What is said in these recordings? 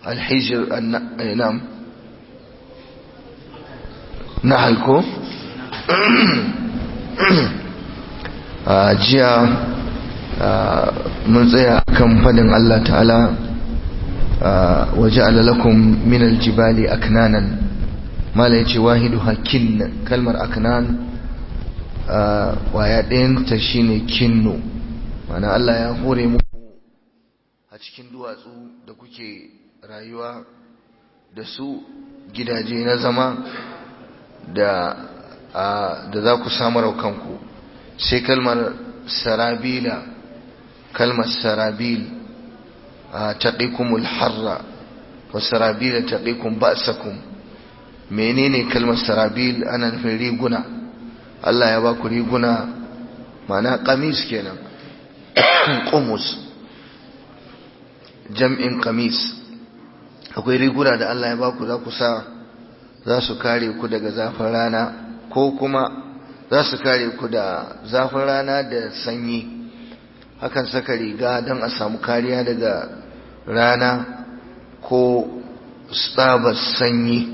alhijir nam nahal ko jiya mun tsaya kan fadin Allah ta'ala waje alalakun minal jibali aknanan mala yace wahidu hakin kalmar aknan waya ɗayanta shine kinnu mana Allah ya hore muku a cikin duwatsu da kuke rayuwa da su gidaje na zama da da za ku samar kanku sai kalmar sarabila kalmar sarabil taqikumul harra wa sarabila taqikum ba'sakum menene kalmar sarabil ana nufin riguna Allah ya ba ku riguna mana qamis kenan qumus jam'in qamis akwai riguna da Allah ya ba ku za ku sa za su kare ku daga zafin rana ko kuma za su kare ku da zafin rana da sanyi hakan saka riga don a samu kariya daga rana ko tsabar sanyi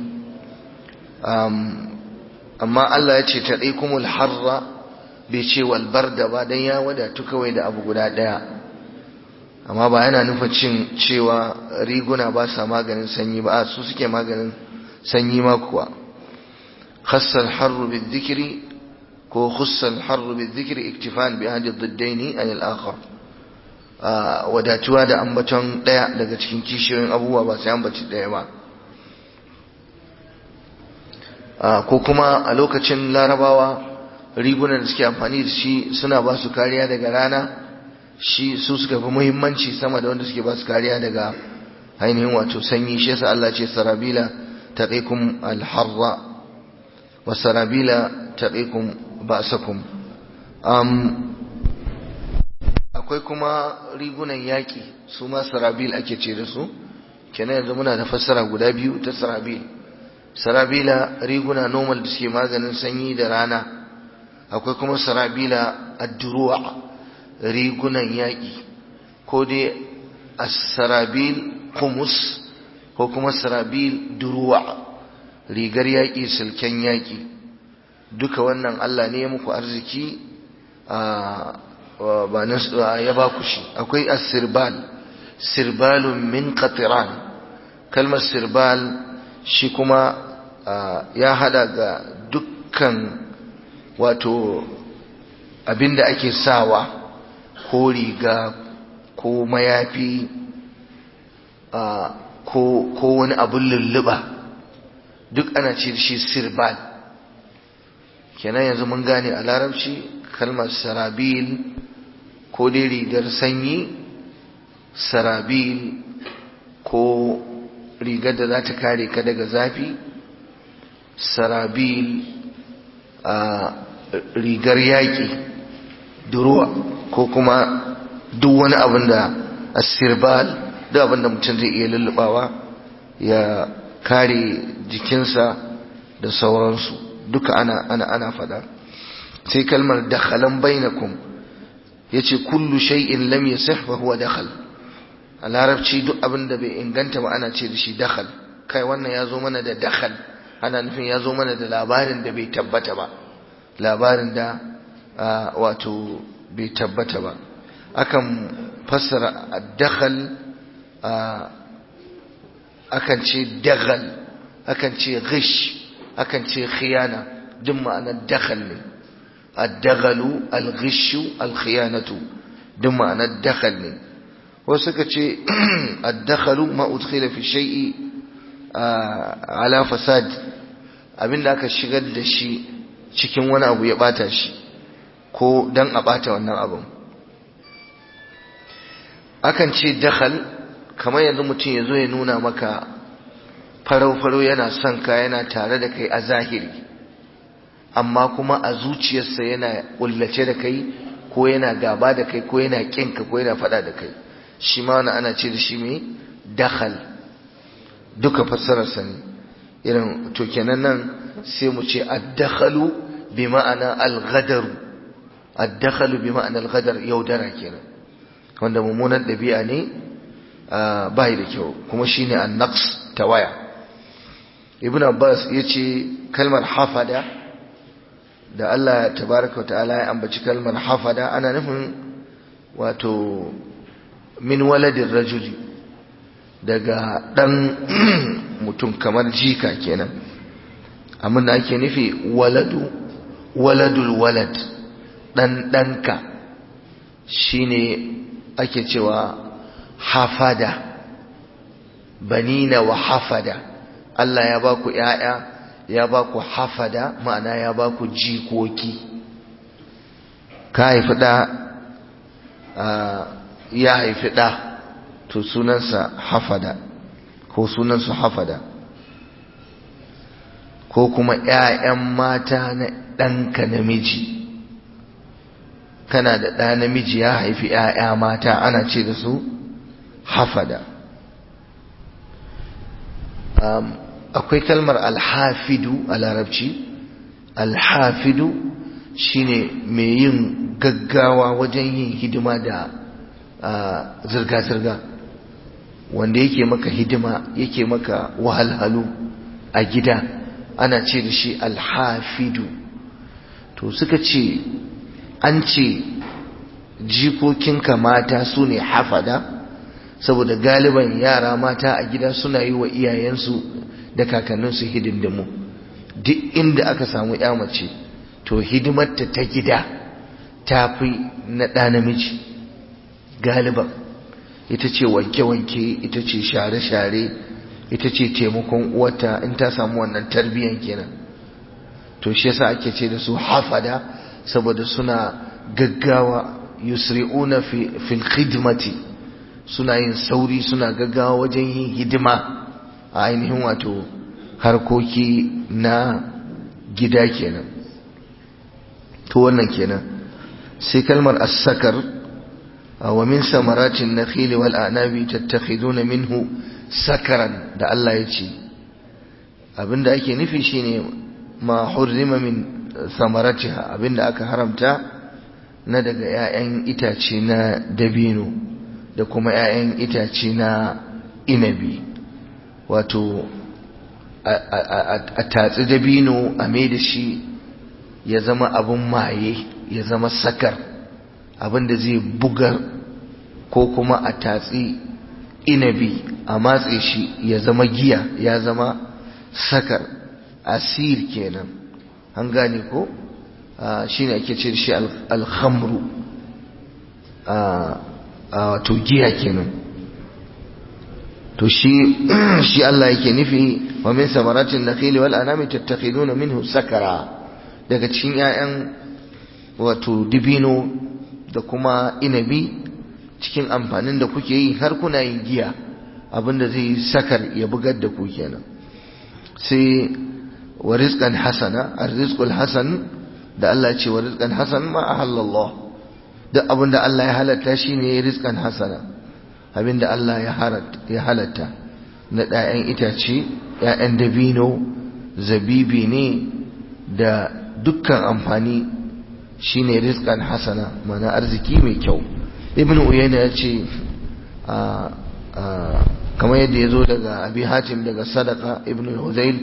amma Allah ya ce ta kumul harra bai ce walbar da ba don ya wadatu kawai da abu guda ɗaya amma ba yana nufa cin cewa riguna ba sa maganin sanyi ba su suke maganin sanyi ma kuwa khassal harru bil dhikri ko khussal harru bil dhikri iktifan bi ahadi dhiddaini an al akhar wadatuwa da ambaton daya daga cikin kishiyoyin abubuwa ba sai ambaci daya ba ko kuma a lokacin larabawa rigunan da suke amfani da shi suna ba su kariya daga rana shi su suka fi muhimmanci sama da wanda suke ba su kariya daga ainihin wato sanyi shi yasa Allah ce sarabila taqikum al-harra wa sarabila taqikum ba'sakum um akwai kuma rigunan yaki su ma sarabil ake ce da su kenan yanzu muna da fassara guda biyu ta sarabil sarabila riguna normal da suke maganin sanyi da rana akwai kuma sarabila ad-duru'a rigunan yaƙi ko dai as-sarabil kumus ko kuma sarabil duruwa rigar yaƙi silken yaƙi duka wannan Allah ne ya muku arziki ba ya ba ku shi akwai as-sirbal sirbalun min qatiran kalmar sirbal shi kuma ya hada ga dukkan wato abinda ake sawa ko riga ko mayafi ko wani abin lulluɓa duk ana ce shi sirbal kenan yanzu mun gane a larabci kalmar sarabil ko dai rigar sanyi sarabil ko rigar da za ta kare ka daga zafi sarabil a rigar yaƙi duruwa ko kuma duk wani abin da asirbal duk abin da mutum zai iya lullubawa ya kare jikinsa da sauransu duka ana ana ana fada sai kalmar dakhalan bainakum yace kullu shay'in lam yasih fa huwa dakhal a larabci duk abin da bai inganta ba ana ce da shi dakhal kai wannan ya zo mana da dakhal ana nufin ya zo mana da labarin da bai tabbata ba labarin da wato bai tabbata ba akan fassara dakhal akan ce dagal akan ce ghish akan ce khiyana duk ma'anar dakhal ne ad-daghalu al-ghishu al-khiyanatu duk ma'anar dakhal ne wasu suka ce ad-dakhalu ma udkhila fi shay'i ala fasad abinda aka shigar da shi cikin wani abu ya bata shi ko dan a bata wannan abin akan ce dakhal kamar yanzu mutum ya zo ya nuna maka farau-farau yana son ka yana tare da kai a zahiri amma kuma a zuciyarsa yana kullace da kai ko yana gaba da kai ko yana kinka ko yana fada da kai shi ma wani ana ce da shi mai dakhal duka fassararsa ne irin to kenan nan sai mu ce addakhalu bi ma'ana al-ghadaru addakhalu bi ma'ana al-ghadar yaudara kenan wanda mummunan ɗabi'a ne bai da kyau kuma shine an-naqs tawaya ibn abbas yace kalmar hafada da Allah tabaraka wa ta'ala ya ambaci kalmar hafada ana nufin wato min waladin rajuli daga dan mutum kamar jika kenan amma da ake nufi waladu waladul walad dan danka shine ake cewa hafada banina wa hafada Allah ya baku ƴaƴa ya baku hafada ma'ana ya baku jikoki ka haifi ɗa ya haifi ɗa to sunansa hafada ko sunansu hafada ko kuma ƴaƴan mata na ɗanka namiji kana da ɗa namiji ya haifi ƴaƴa mata ana ce da su hafada akwai kalmar alhafidu a larabci alhafidu shine mai yin gaggawa wajen yin hidima da zirga-zirga wanda yake maka hidima yake maka wahalhalu a gida ana ce da shi alhafidu to suka ce an ce jikokinka mata su ne hafada saboda galiban yara mata a gida suna yi wa iyayensu da kakanninsu hidindimu duk inda aka samu ya mace to hidimarta ta gida ta fi na ɗa namiji galiban ita ce wanke-wanke ita ce share-share ita ce taimakon uwata in ta samu wannan tarbiyyan kenan to shi yasa ake ce da su hafada saboda suna gaggawa yusri'una fil khidmati suna yin sauri suna gaggawa wajen yin hidima a ainihin wato harkoki na gida kenan to wannan kenan sai kalmar as-sakar wa min samaratin nakhil wal a'nabi tattakhiduna minhu sakaran da Allah ya ce abinda ake nufi shine ma hurrima min samaratiha abinda aka haramta na daga 'ya'yan itace na dabino da kuma 'ya'yan itace na inabi wato a tatsi dabino a mai da shi ya zama abin maye ya zama sakar abin da zai bugar ko kuma a tatsi inabi a matse shi ya zama giya ya zama sakar asir kenan an gane ko shi ne ake ce da shi alhamru wato giya kenan to shi shi Allah yake nufi wa min samaratin nakhili wal anami tattakhiduna minhu sakara daga cikin 'ya'yan wato dibino da kuma inabi cikin amfanin da kuke yi har kuna yin giya abinda zai sakar ya bugar da ku kenan sai wa rizqan hasana arrizqul hasan da Allah ya ce wa rizqan hasan ma ahallallah duk abinda Allah ya halatta shine rizqan hasana abinda Allah ya halatta na ɗayan itace ‘ya'yan dabino zabibi ne da dukkan amfani shine rizqan hasana mana arziki mai kyau ibn uyayna ya ce kamar yadda ya zo daga abi hatim daga sadaka ibn huzail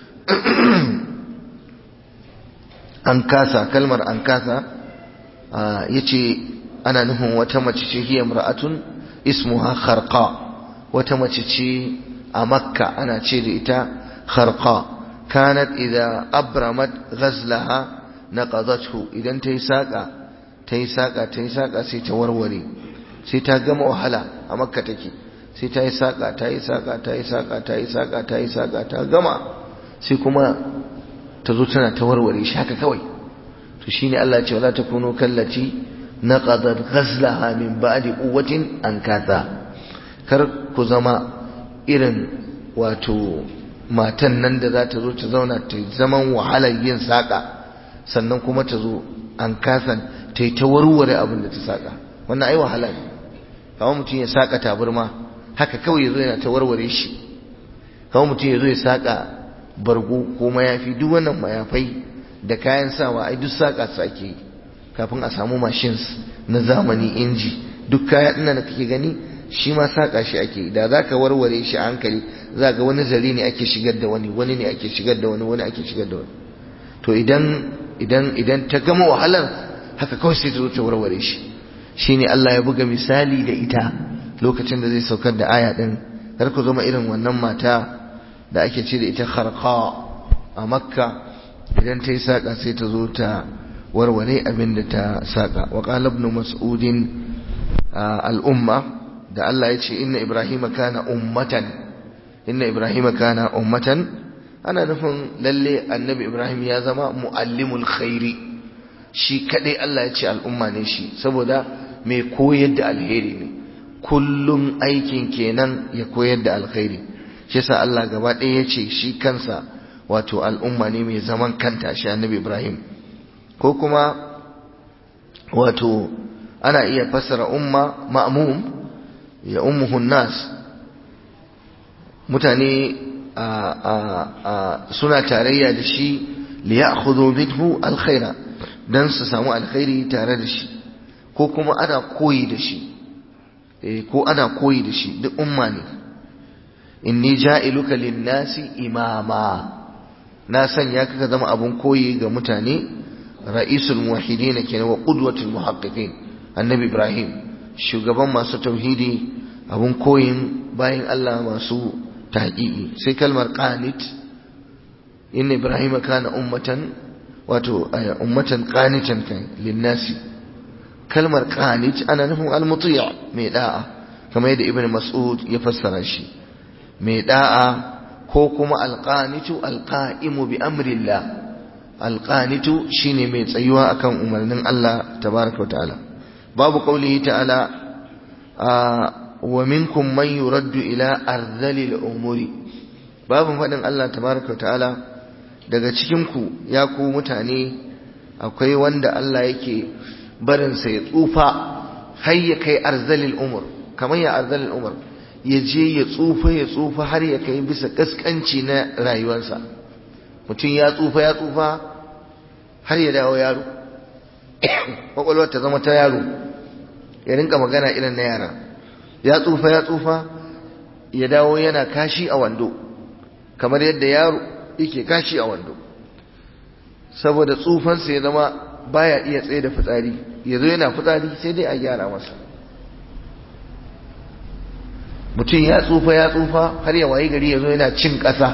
an kasa kalmar an kasa ya ce ana nufin wata mace ce hiyar ra'atun ismuha kharqa wata mace ce a makka ana ce da ita kharqa kanat idza abramat ghazlaha naqadathu idan ta yi saka ta yi saka ta yi saka sai ta warware sai ta gama wahala a makka take sai ta yi saka ta yi saka ta yi saka ta yi saka ta yi saka ta gama sai kuma ta zo tana ta warware shi haka kawai to shine Allah ya ce wala takunu kallati naqadat ghazlaha min ba'di quwwatin ankatha kar ku zama irin wato matan nan da za ta zo ta zauna ta zaman wahalar yin saka sannan kuma ta zo an kasan ta yi ta warware abin da ta saka wannan ai wahala ne kawai mutum ya saka taburma haka kawai ya zo yana ta warware shi kawai mutum ya zo ya saka bargo ko mayafi duk wannan mayafai da kayan sawa ai duk saka su ake yi kafin a samu machines na zamani inji duk kaya ɗin da kake gani shi ma saƙa shi ake da za ka warware shi a hankali za ga wani zare ne ake shigar da wani wani ne ake shigar da wani wani ake shigar da wani to idan idan idan ta gama wahalar haka kawai sai ta zo ta warware shi shine Allah ya buga misali da ita lokacin da zai saukar da aya din kar ku zama irin wannan mata da ake ce da ita kharqa a makka idan ta yi saƙa sai ta zo ta warware abin da ta saƙa wa qala ibn mas'udin al'umma da Allah ya ce inna ibrahima kana ummatan inna ibrahima kana ummatan ana nufin lalle annabi ibrahim ya zama muallimul khairi shi kadai Allah ya ce al'umma ne shi saboda mai koyar da alheri ne kullum aikin kenan ya koyar da alkhairi shi yasa Allah gaba ɗaya ya ce shi kansa wato al'umma ne mai zaman kanta shi annabi ibrahim ko kuma wato ana iya fassara umma ma'mum ya ummuhun nas mutane suna tarayya da shi li ya'khudhu minhu alkhaira dan su samu alkhairi tare da shi ko kuma ana koyi da shi eh ko ana koyi da shi duk umma ne inni ja'iluka lin-nasi imama na sanya ka zama abun koyi ga mutane ra'isul muwahhidin kenan wa qudwatul muhaqqiqin annabi ibrahim shugaban masu tauhidi abun koyin bayan Allah masu tahqiqi sai kalmar qanit inna ibrahima kana ummatan wato ummatan qanitan kai linnasi kalmar qanit ana nufin almuti' mai da'a kamar yadda ibn mas'ud ya fassara shi mai da'a ko kuma alqanitu alqa'imu bi amrillah alqanitu shine mai tsayuwa akan umarnin Allah tabaraka wa ta'ala babu qaulihi ta'ala wa minkum man yuraddu ila arzalil umuri babu fadin Allah tabaraka ta'ala daga cikin ku ya ku mutane akwai wanda Allah yake barin sa ya tsufa har ya kai arzalil umur kamar ya arzalil umur ya je ya tsufa ya tsufa har ya kai bisa kaskanci na rayuwarsa mutum ya tsufa ya tsufa har ya dawo yaro kwakwalwar ta zama ta yaro ya rinka magana irin na yara ya tsufa ya tsufa ya dawo yana kashi a wando kamar yadda yaro yake kashi a wando saboda tsufansa ya zama baya iya tsaye da fitsari ya zo yana fitsari sai dai a gyara masa mutum ya tsufa ya tsufa har ya wayi gari ya zo yana cin ƙasa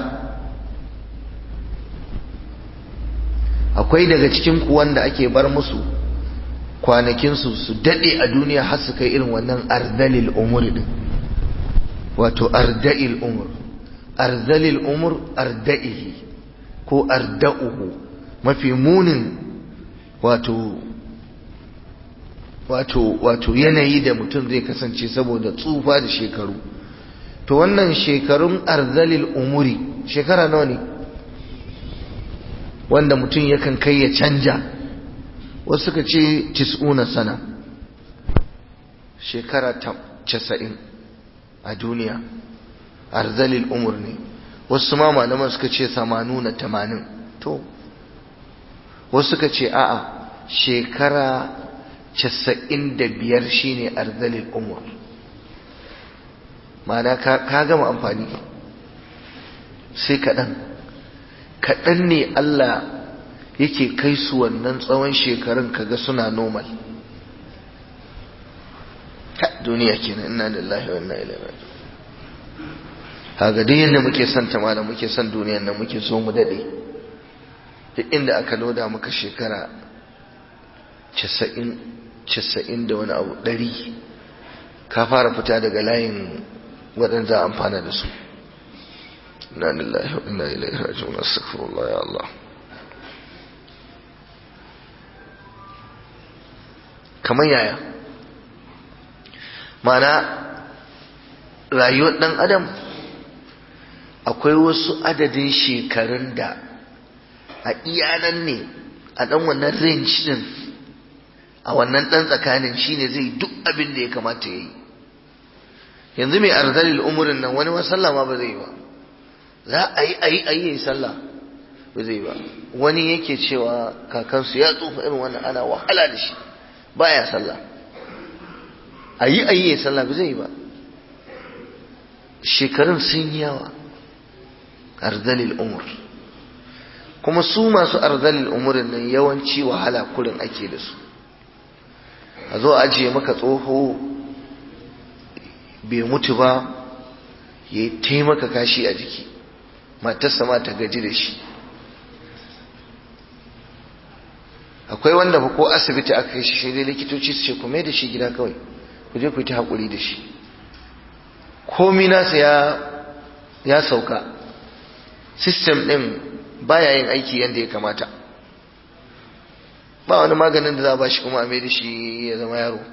akwai daga cikin kuwan da ake bar musu kwanakinsu su daɗe a duniya har su kai irin wannan ardalil umur din wato arda'il umur ardalil umur arda'ihi ko arda'uhu mafi munin wato wato wato yanayi da mutum zai kasance saboda tsufa da shekaru to wannan shekarun arzalil umuri shekara nawa ne wanda mutum yakan kai ya canja wasu suka ce tis'una sana shekara casa'in a duniya arzalil umur ne wasu ma malaman suka ce samanuna tamanin to wasu suka ce a'a shekara casa'in da biyar shine arzalil umur ma'ana ka gama amfani sai kaɗan kaɗan ne Allah yake kai su wannan tsawon shekarun kaga suna normal duniya kenan inna lillahi wa inna ilaihi raji'un kaga duk yanda muke son ta malam muke son duniyar nan muke so mu dade duk inda aka loda maka shekara 90 90 da wani abu 100 ka fara fita daga layin waɗanda amfana da su inna lillahi wa inna ilaihi raji'un astaghfirullah ya Allah kamar yaya mana rayuwar ɗan adam akwai wasu adadin shekarun da a iyanan ne a ɗan wannan range din a wannan ɗan tsakanin shine zai duk abin da ya kamata ya yi yanzu mai arzalil umurin nan wani sallah ma ba zai yi ba za a yi a yi a yi sallah ba zai ba wani yake cewa kakansu ya tsufa irin wannan ana wahala da shi baya sallah a yi a yi sallah ba zai yi ba shekarun sun yi yawa arzalil umur kuma su masu arzalil umurin nan yawanci wahala kurin ake da su a zo ajiye maka tsoho bai mutu ba ya yi taimaka kashi a jiki matarsa ma ta gaji da shi akwai wanda ba ko asibiti aka kai shi dai likitoci su ce ku mai da shi gida kawai ku je ku yi ta haƙuri da shi komi nasa ya ya sauka system ɗin baya yin aiki yadda ya kamata ba wani maganin da za a ba shi kuma a mai da shi ya zama yaro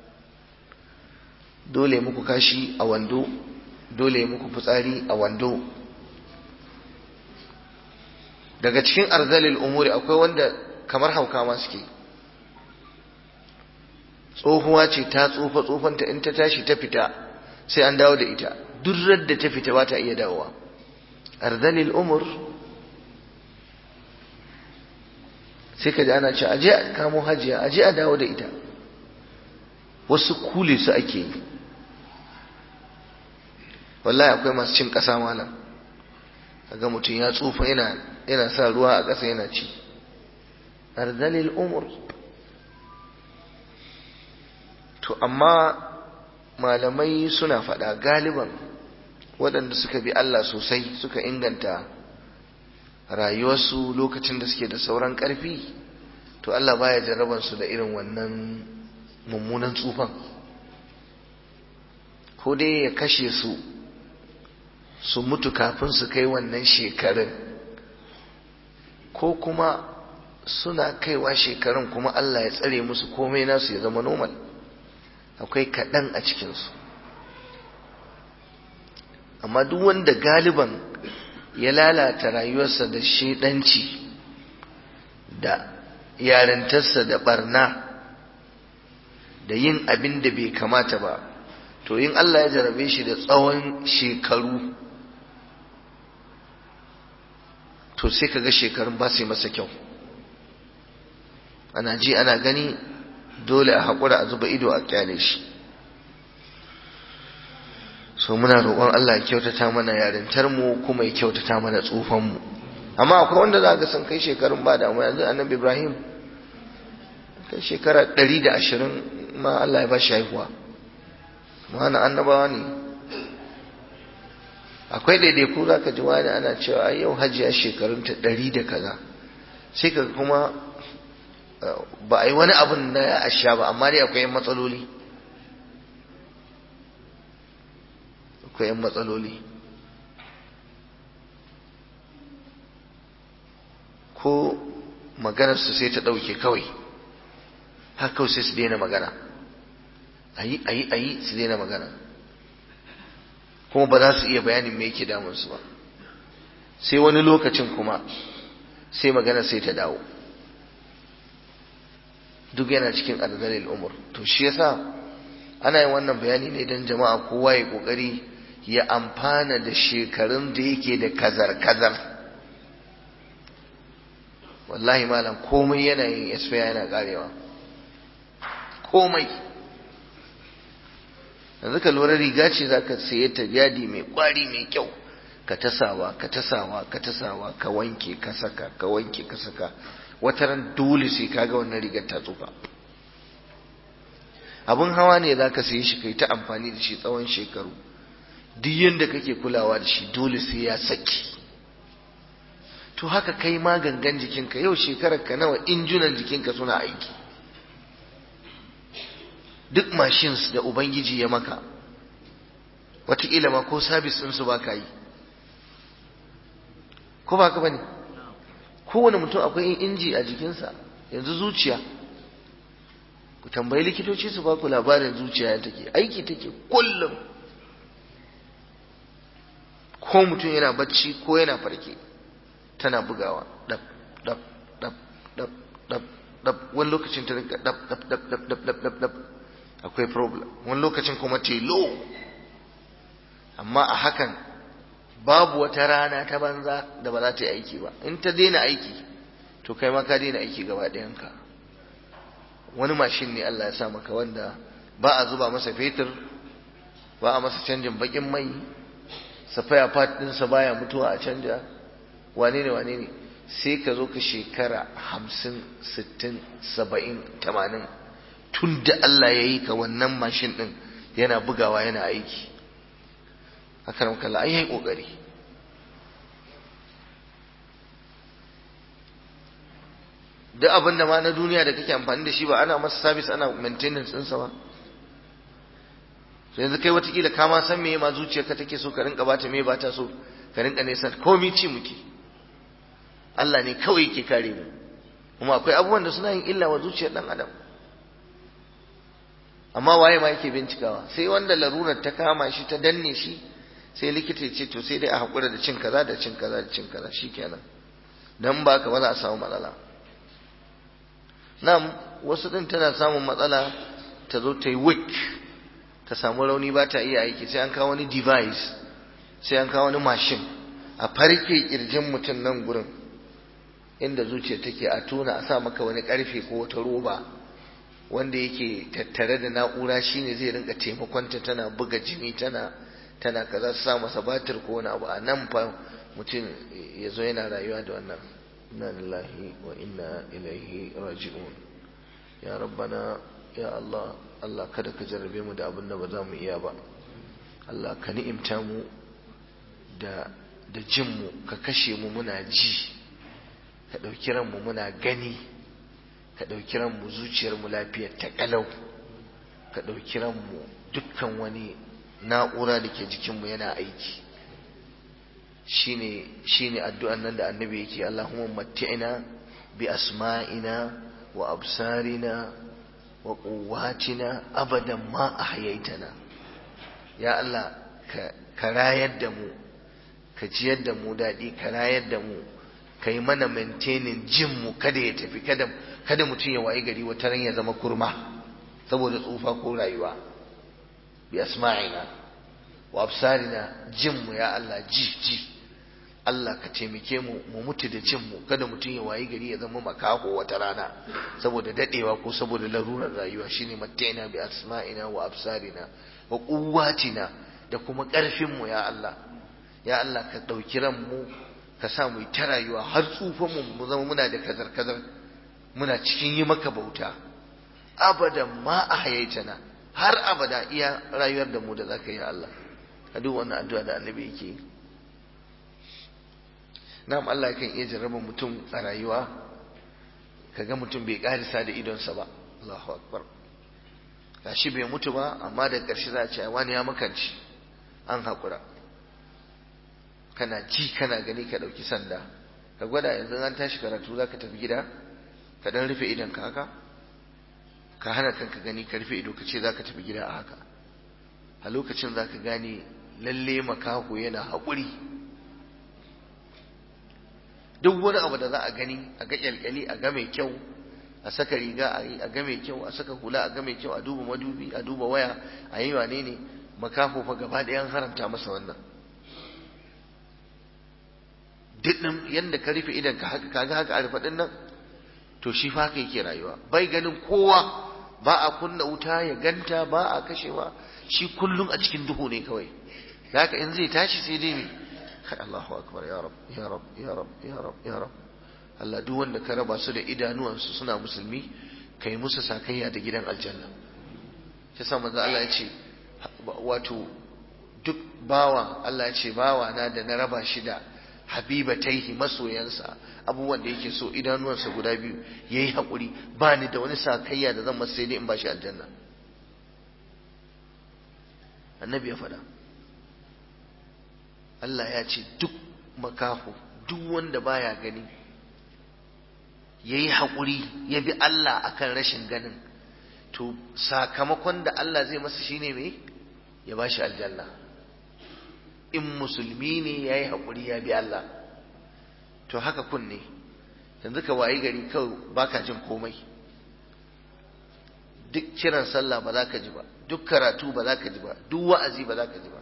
dole muku kashi a wando dole muku fitsari a wando daga cikin arzalil umuri akwai wanda kamar hauka ma suke tsohuwa ce ta tsufa tsufanta in ta tashi ta fita sai an dawo da ita duk da ta fita ba ta iya dawowa arzalil umur sai ka ji ana ce aje a kamo hajiya aje a dawo da ita wasu kule su ake yi wallahi akwai masu cin ƙasa malam kaga mutum ya tsufa yana yana sa ruwa a ƙasa yana ci arzalil umur to amma malamai suna faɗa galiban waɗanda suka bi Allah sosai suka inganta rayuwarsu lokacin da suke da sauran ƙarfi to Allah baya jarraban su da irin wannan mummunan tsufan ko dai ya kashe su su mutu kafin su kai wannan shekarun ko kuma suna kaiwa shekarun kuma Allah ya tsare musu komai nasu ya zama normal akwai kaɗan a cikinsu amma duk wanda galiban ya lalata rayuwarsa da shedanci da yarintarsa da barna da yin abin da bai kamata ba to yin Allah ya jarabe shi da tsawon shekaru to sai kaga shekarun ba su yi masa kyau ana ji ana gani dole a haƙura a zuba ido a kyale shi so muna roƙon Allah ya kyautata mana yarintar mu kuma ya kyautata mana tsufan mu amma akwai wanda za ga sun kai shekarun ba da yanzu annabi Ibrahim kai shekara ɗari da ashirin ma Allah ya ba shi haihuwa ma'ana annabawa ne akwai daidaiku za ka ji wani ana cewa ai yau hajiya shekarunta ɗari da kaza sai ka kuma ba a yi wani abin na ya asha ba amma dai akwai yan matsaloli akwai yan matsaloli ko maganarsu sai ta ɗauke kawai haka kawai sai su daina magana ayi ayi ayi su daina magana kuma ba za su iya bayanin me yake damunsu ba sai wani lokacin kuma sai magana sai ta dawo duk yana cikin arzalil umur to shi yasa ana yin wannan bayani ne don jama'a kowa ya kokari ya amfana da shekarun da yake da kazar kazar wallahi malam komai yana yin esfiya yana karewa komai yanzu ka lura riga ce za ka saye ta yadi mai kwari mai kyau ka tasawa ka tasawa ka tasawa ka wanke ka saka ka wanke ka saka wata ran dole sai ka ga wannan rigar ta tsufa abun hawa ne za ka saye shi kai ta amfani da shi tsawon shekaru duk yadda kake kulawa da shi dole sai ya saki to haka kai ma gangan jikinka yau shekarar ka nawa injunan jikinka suna aiki duk machines da ubangiji ya maka wataƙila ma ko sabis ɗinsu ba ka yi ko ba ka ba ne kowane mutum akwai inji a jikinsa yanzu zuciya ku tambayi likitoci su ba ku labarin zuciya ya take aiki take kullum ko mutum yana bacci ko yana farke tana bugawa dab dab dab dab dab dab wani lokacin ta rinka dab dab dab dab dab dab dab dab akwai problem wani lokacin kuma telo amma a hakan babu wata rana ta banza da ba za ta yi aiki ba in ta daina aiki to kai ma ka daina aiki gaba ɗayanka wani mashin ne Allah ya sa maka wanda ba a zuba masa fetur ba a masa canjin bakin mai safaya part ɗinsa baya mutuwa a canja wane ne wane ne sai ka zo ka shekara hamsin sittin saba'in tamanin tun da Allah ya yi ka wannan mashin ɗin yana bugawa yana aiki haka nan kalla an yi ƙoƙari duk abin da ma na duniya da kake amfani da shi ba ana masa sabis ana maintenance ɗinsa ba yanzu kai watakila ka ma san meye ma zuciyarka take so ka rinka bata me bata so ka rinka nesa komai ci muke Allah ne kawai yake kare mu kuma akwai abubuwan da suna yin illa wa zuciyar dan adam amma waye ma yake bincikawa sai wanda larurar ta kama shi ta danne shi sai likita ya ce to sai dai a haƙura da cin kaza da cin kaza da cin kaza shikenan dan ba ka ba za a samu matsala na'am wasu din tana samun matsala ta zo ta yi weak ta samu rauni ba ta iya aiki sai an kawo wani device sai an kawo wani mashin a farke kirjin mutum nan gurin inda zuciya take a tona a sa maka wani karfe ko wata roba wanda yake tattare da na'ura shine zai rinka taimakonta tana buga jini tana tana kaza su sa masa batir ko wani abu a nan fa mutum ya zo yana rayuwa da wannan inna lillahi wa inna ilaihi raji'un ya rabbana ya Allah Allah kada ka jarrabe mu da abin da ba za mu iya ba Allah ka ni'imta mu da da jin mu ka kashe mu muna ji ka ɗauki ranmu muna gani ka ɗauki ranmu zuciyar mu lafiyar ta kalau ka ɗauki ranmu dukkan wani na'ura da ke jikinmu yana aiki shine shine addu'an nan da annabi yake Allahumma matti'ina bi asma'ina wa absarina wa quwwatina abadan ma ahyaitana ya Allah ka rayar da mu ka jiyar da mu daɗi ka rayar da mu ka yi mana maintaining jin mu kada ya tafi kada kada mutum ya wayi gari wata ran ya zama kurma saboda tsufa ko rayuwa bi asma'ina wa absarina jin mu ya Allah ji ji Allah ka taimake mu mu mutu da jin mu kada mutum ya wayi gari ya zama makaho wata rana saboda dadewa ko saboda larurar rayuwa shine mattaina bi asma'ina wa absarina wa quwwatina da kuma karfin mu ya Allah ya Allah ka dauki ran mu ka sa mu ta rayuwa har tsufan mu mu zama muna da kazar kazar muna cikin yi maka bauta abadan ma ahayaitana har abada iya rayuwar da mu da zaka yi Allah ka duk wannan addu'a da annabi yake yi na'am Allah kan iya jarraba mutum a rayuwa kaga mutum bai karisa da idonsa ba Allahu akbar gashi bai mutu ba amma da ƙarshe za a ce wani ya makanci an haƙura kana ji kana gani ka ɗauki sanda ka gwada yanzu an tashi karatu za ka tafi gida ka ɗan rufe idon ka haka ka hana kanka gani ka rufe ido ka ce za ka tafi gida a haka a lokacin za ka gane lalle makaho yana haƙuri duk wani abu da za a gani a ga kyalkyali a ga mai kyau a saka riga a yi a ga mai kyau a saka hula a ga mai kyau a duba madubi a duba waya a yi wane ne makafo fa gaba ɗaya an haramta masa wannan duk ɗin yadda ka rufe idan ka haka kaga haka a rufe ɗin nan to shi fa haka yake rayuwa bai ganin kowa ba a kunna wuta ya ganta ba a kashewa shi kullum a cikin duhu ne kawai haka in zai tashi sai dai me kai Allahu akbar ya rab ya rab ya rab ya rab ya rab Allah duk wanda ka raba su da idanuwansu suna musulmi kai musu sakayya da gidan aljanna shi yasa manzo Allah ya ce wato duk bawa Allah ya ce bawa na da na raba shi da habibataihi masoyansa abubuwan da yake so idanuwansa guda biyu yayi hakuri ba ni da wani sakayya da zan masa sai dai in ba shi aljanna annabi ya faɗa Allah ya ce duk makaho duk wanda baya gani ya yi haƙuri ya bi Allah akan rashin ganin to sakamakon da Allah zai masa shine me ya ba shi aljanna in musulmi ne ya yi haƙuri ya bi Allah to haka kunne yanzu ka wayi gari kawai baka jin komai duk kiran sallah ba za ka ji ba duk karatu ba za ka ji ba duk wa'azi ba za ka ji ba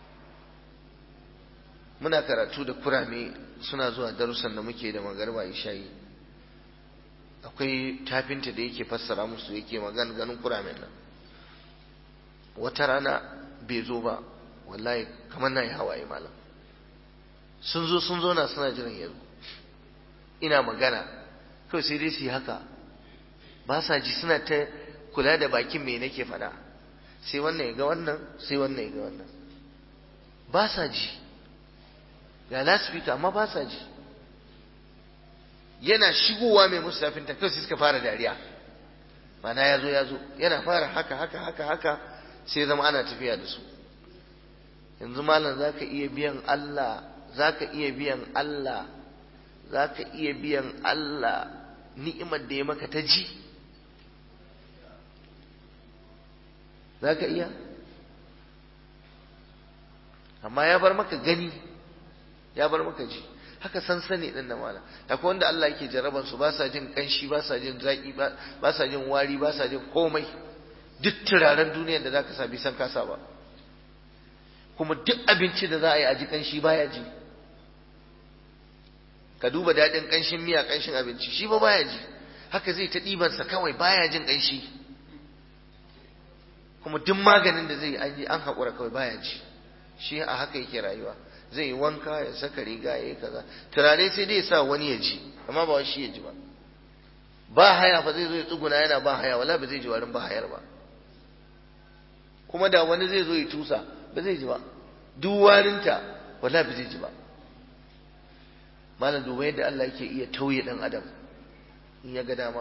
muna karatu da kurame suna zuwa darussan da muke da magarba ishayi akwai tafinta da yake fassara musu yake magana ganin kuramen nan wata rana bai zo ba wallahi kamar na yi hawaye malam sun zo sun zo na suna jiran yanzu ina magana kawai sai dai su yi haka ba sa ji suna ta kula da bakin me nake faɗa sai wannan ya ga wannan sai wannan ya ga wannan ba sa ji ga lasfika amma ba sa ji yana shigowa mai musu zafin ta kawai sai suka fara dariya mana ya zo ya zo yana fara haka haka haka haka sai zama ana tafiya da su yanzu malam za ka iya biyan Allah za ka iya biyan Allah za ka iya biyan Allah ni'imar da ya maka ta ji za ka iya amma ya bar maka gani ya bar maka ji haka sansani din nan malam akwai wanda Allah yake jaraban su ba sa jin kanshi ba sa jin zaki ba sa jin wari ba sa jin komai duk turaren duniyar da zaka sa bi san kasa ba kuma duk abinci da za a yi a ji kanshi baya ji ka duba daɗin kanshin miya kanshin abinci shi ba baya ji haka zai ta ɗibansa kawai baya jin kanshi kuma duk maganin da zai yi an haƙura kawai baya ji shi a haka yake rayuwa zai yi wanka ya saka riga ya yi kaza turare sai dai sa wani ya ji amma ba shi ya ji ba ba haya fa zai zo ya tsuguna yana ba haya wala ba zai ji warin ba hayar ba kuma da wani zai zo ya tusa ba zai ji ba duk warinta wala ba zai ji ba malam duba yadda Allah yake iya tauye dan adam in ya ga dama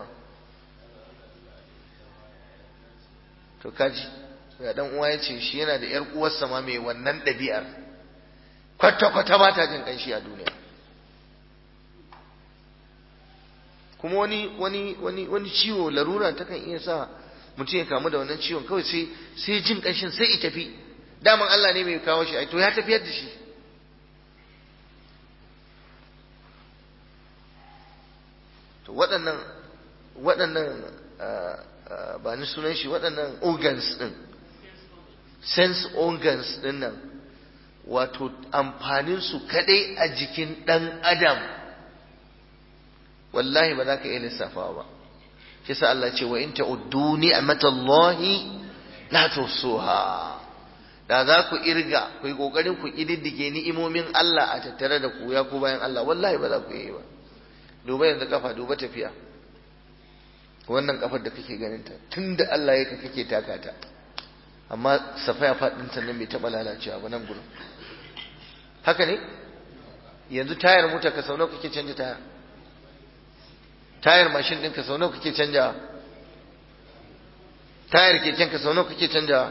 to kaji ya dan uwa ya ce shi yana da yar uwarsa ma mai wannan ɗabi'ar kwata-kwata ba ta jin ƙanshi a duniya kuma wani wani wani wani ciwo larura ta kan iya sa mutum ya kamu da wannan ciwon kawai sai sai jin ƙanshin sai ya tafi daman Allah ne mai kawo shi ai to ya tafiyar da shi to waɗannan waɗannan ba ni sunan shi waɗannan organs ɗin sense organs ɗin nan wato amfaninsu kaɗai a jikin ɗan adam wallahi ba za ka iya lissafawa ba shi sa Allah ce wa in ta'uddu ni'matallahi la tuhsuha da za ku irga ku yi kokarin ku kididdige ni'imomin Allah a tattare da ku ya ku bayan Allah wallahi ba za ku yi ba duba yanzu kafa duba tafiya wannan kafar da kake ganin ta tunda Allah ya ka kake taka ta amma safaya faɗin sannan bai taɓa lalacewa ba nan gurin haka ne yanzu tayar mota ka sau nawa kake canja taya tayar mashin ɗinka sau nawa kake canja tayar keken ka sau nawa kake canja